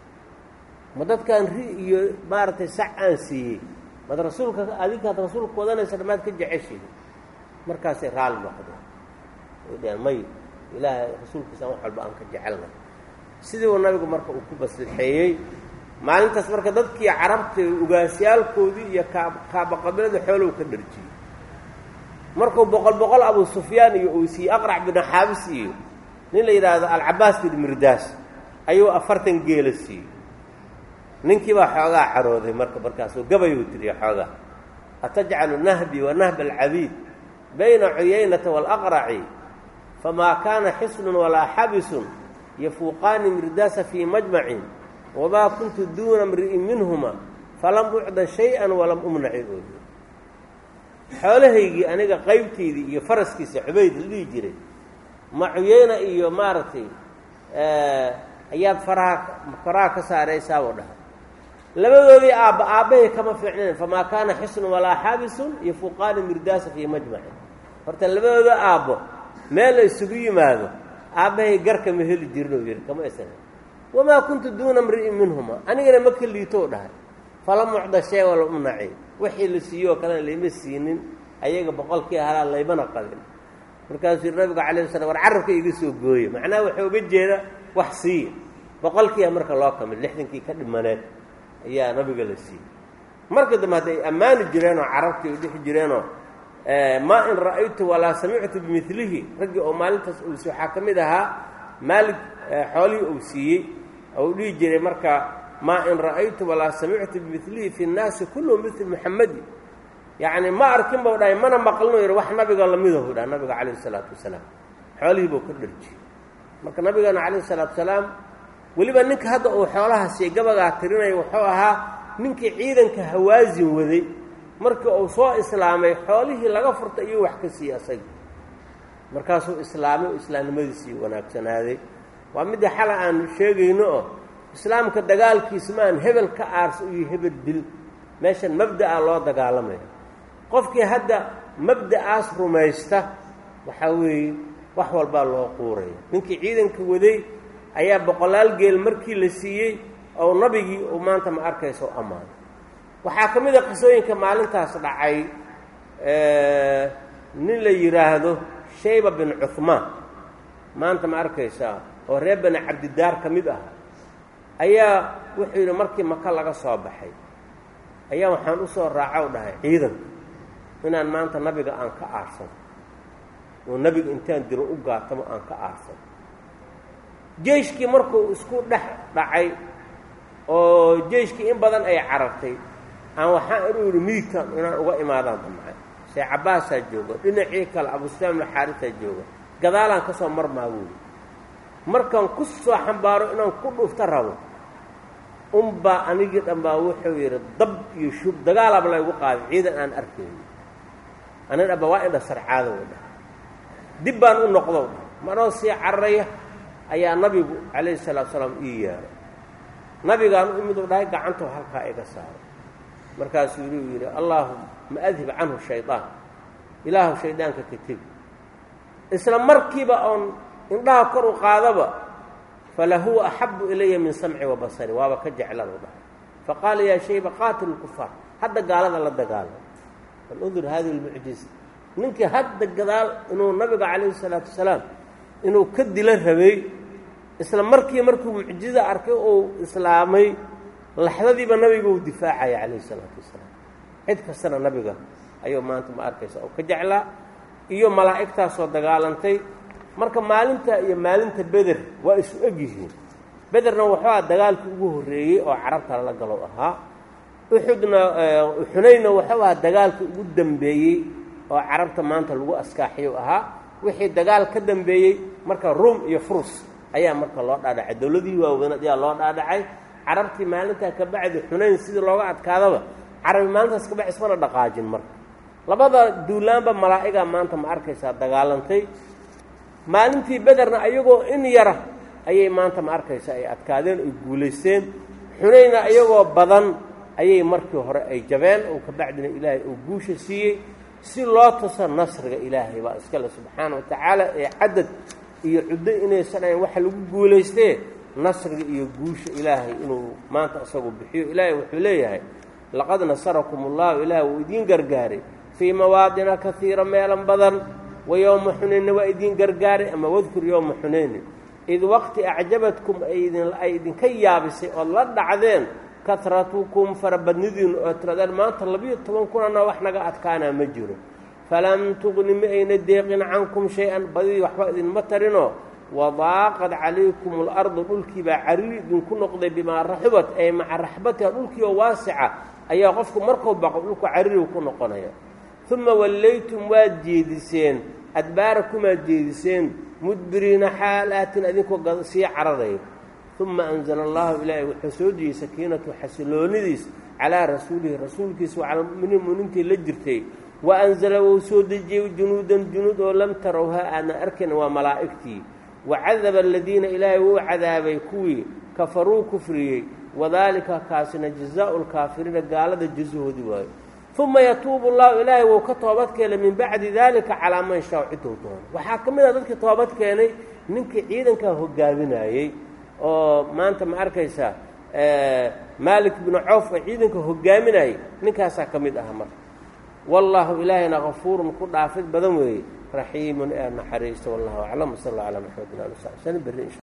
ma dadkaan ri iyo maaragtay sac aan siiyey mad rasuulka adinkaad rasuulka wadanaysa dhammaad ka jeceshihi markaasay raali noqdeen way dhaheen may ilaahay rasuulkiisaan wax walba aan ka jecelnay sidii uu nabigu marka uu ku baslixeeyey maalintaas marka dadkii carabta ugaasyaalkoodii iyo kaa kaabaqabilada xoolow ka dharjiyey markuu boqol boqol abu sufyaan iyo uu siiyey aqrac binu xaabis iyo nin la yidhaahdo alcabaas bin mirdaas ayuu afartan geela siiyey ninkii baa xoogaa carooday marka markaasuu gabayuu tiriya xoogaa atajcalu nahbii wa nahba alcabiid bayna cuyaynata waalaqraci famaa kaana xisnun walaa xabisun yafuuqaani mirdaasa fii majmacin wamaa kuntu duuna mri'in minhuma falam ucda shay-an walam umnaci ooy xoolahaygii aniga qaybtaydii iyo faraskiisa cubayd la dhihi jiray ma cuyeyna iyo maaragtay ayaad faraha faraha ka saaraysaabuu dhahay labadoodii aabba aabbahay kama fiicnayn famaa kaana xisnun walaa xaabisun yafuuqaani mirdaasa fii majmacin horta labadooda aabbo meel la isugu yimaado aabbahay garka ma heli jirin oo yidhi kama aysan wamaa kuntu duuna mri'in minhuma anigana ma ka liitoo dhahay fala mucda shee wala umnaci wixii la siiyoo kalena layma siinin ayaga boqolkii halaa laymana qabin markaasuu yidhi nabigu calayh slam war carabka iga soo gooye macnaha waxuu uga jeeda wax siiya boqolkiia marka loo kamid lixdankii ka dhimaneed ayaa nabiga la siiyey marka dambe hadday ammaani jireenoo carabtii ay dhixi jireenoo maa in ra'aytu walaa samictu bimilihi raggii oo maalintaas uu si waxaa ka mid ahaa maalig xoolihii uu siiyey ou dhihi jiray marka maa in ra'aytu walaa samictu bimilihi fi nnaasi kulluhu mil muxamadi yacni ma arkin bau dhahay mana maqlinu yidhi wax nabiga lamidahu dhaha nabiga calayhi isalaatu wasalaam xoolihii buu ka dharjiyey marka nabigeena calayhi isalaatu wasalaam weliba ninka hadda uu xoolaha siiy gabagaa tirinaya wuxuu ahaa ninkii ciidanka hawaasin waday markii uu soo islaamay xoolihii laga furtay iyuu wax ka siiyey asagii markaasuu islaamay oo islaamnimadiisii wanaagsanaaday waa midda xala aan sheegayno oo islaamka dagaalkiisa ma aan hebel ka aarsa iyo hebel dil meeshan mabda'a loo dagaalamaya qofkii hadda mabda'aas rumaysta waxaa weeye wax walbaa loo quuraya ninkii ciidanka waday ayaa boqolaal geel markii la siiyey oo nabigii uu maanta ma arkaysa o ammaanay waxaa ka mid a qisooyinka maalintaas dhacay nin la yidhaahdo shayba bin cuhmaan maanta ma arkaysaa oo reer bani cabdidaar ka mid ah ayaa wuxuu yidhi markii maka laga soo baxay ayaa waxaan u soo raacow dhahay ciidanka inaan maanta nabiga aan ka aarsan oo nebiga intaan diro u gaatamo aan ka aarsan jeyshkii markuu isku dhex dhacay oo jeyshkii in badan ay carartay aan waxaan inuu yidhi midigtan inaan uga imaadaan damcay see cabbaasaa jooga dhinacii kale abusufyaan bnu xaarisaa jooga gadaalaan ka soo marmaa wuuli markaan ku soo xambaaro inaan ku dhufta rabo unbaa anigii dhanbaa wuxuu yidhi dab iyo shub dagaalaaba laygu qaaday ciidan aan arkayno ani dhanba waa indha sarcaada u dhahay dib baan u noqdow dhahay manoo sii cararaya ayaa nabigu calayhi salaatu salaam ii yeeray nabigaan u imid u dhahay gacantou halkaa iga saaray markaasuu yidhi uu yidhi allaahuma adhib canhu shaydaan ilaahu shaydaanka ka tegi isla markiiba oon indhaha kor u qaadaba falahuwa axabu ilaya min samci wa basari waaba ka jeclanu dhahay faqaala yaa shayba qaatilu kufaar hadda gaalada la dagaalamo bal undur hadihi lmucjiza ninkii hadda gadaal inuu nabiga calayhi salaatu wasalaam inuu ka dila rabay isla markii markuu mucjiza arkay uu islaamay laxdadiiba nabiga uu difaacaya calayhi salaatu wasalaam cid kastana nabiga ayuu maanta ma arkaysa oo ka jeclaa iyo malaa'igtaasoo dagaalantay marka maalinta iyo maalinta beder waa isu eg yihiin bederna wuxuu aha dagaalkii ugu horreeyey oo carabta lala galow ahaa uxudna xunaynna wuxuu ahaa dagaalkii ugu dambeeyey oo carabta maanta lagu askaaxiyo ahaa wixii dagaal ka dambeeyey marka ruum iyo furus ayaa marka loo dhaadhacay dowladihii waaweynad ayaa loo dhaadhacay carabtii maalintaa ka bacdi xunayn sidii looga adkaadaba carabi maalintaas ka bacdi ismana dhaqaajin marka labada duulaanba malaa'igaa maanta ma arkaysaa dagaalantay maalintii bederna ayagoo in yara ayay maanta ma arkaysaa ay adkaadeen ay guulaysteen xunayna ayagoo badan ayay markii hore ay jabeen oo ka bacdina ilaahay uu guusha siiyey si loo tuso nasriga ilaahay baa iskale subxaana wa tacaala ee cadad iyo cuddo inaysan ahayn waxa lagu guulaystee nasriga iyo guusha ilaahay inuu maanta isagu bixiyo ilaahay wuxuu leeyahay laqad nasarakum ullahu ilaah wuu idiin gargaaray fii mawaadina kaiira meelan badan wa yowma xunaynna waa idiin gargaaray ama wadkur yowma xunayni id waqti acjabadkum ay idinka yaabisay ood la dhacdeen katratukum farabadnidiinu oo tiradeen maanta labiyo toban kunana wax naga adkaanaa ma jiro falam tuqni ma ayna deeqin cankum shay-an badidii waxba idinma tarinoo wadaaqad calaykum alardu dhulkiibaa cariri idinku noqday bimaa raxubat ay maca raxbatiha dhulkii oo waasica ayaa qofku markuu baqo dhulku caririgu ku noqonaya uma wallaytum waad jeediseen adbaarakumaad jeediseen mudbiriina xaalaatin adinkoo sii cararayo uma anzala allahu ilaahay wuxuu soo dejiyey sakiinatu xasiloonidiis calaa rasuulihi rasuulkiisa wacala muminiin mu'miniintii la jirtay wa anzala wuu soo dejiyey junuudan junuud oo lam tarowha aadna arkayn waa malaa'igtii wacadaba aladiina ilaahay wuu cadaabay kuwii kafaruu kufriyey wadaalika kaasina jazaau lkaafiriina gaalada jasahoodii waayo uma yatuubu allahu ilaahay wuu ka toobad keenay min bacdi daalika calaa man shaa ciduu doono waxaa ka mid ah dadkii toobad keenay ninkii ciidankaa hogaaminayey oo maanta ma arkaysaa maalik binu cawf oo ciidanka hogaaminayay ninkaasaa ka mid aha marka wallaahu ilaahayna kafuurun ku dhaafid badan weeye raxiimun ee naxariista wallahu aclam sal alla calaa maxamedin ali sal sani berri insha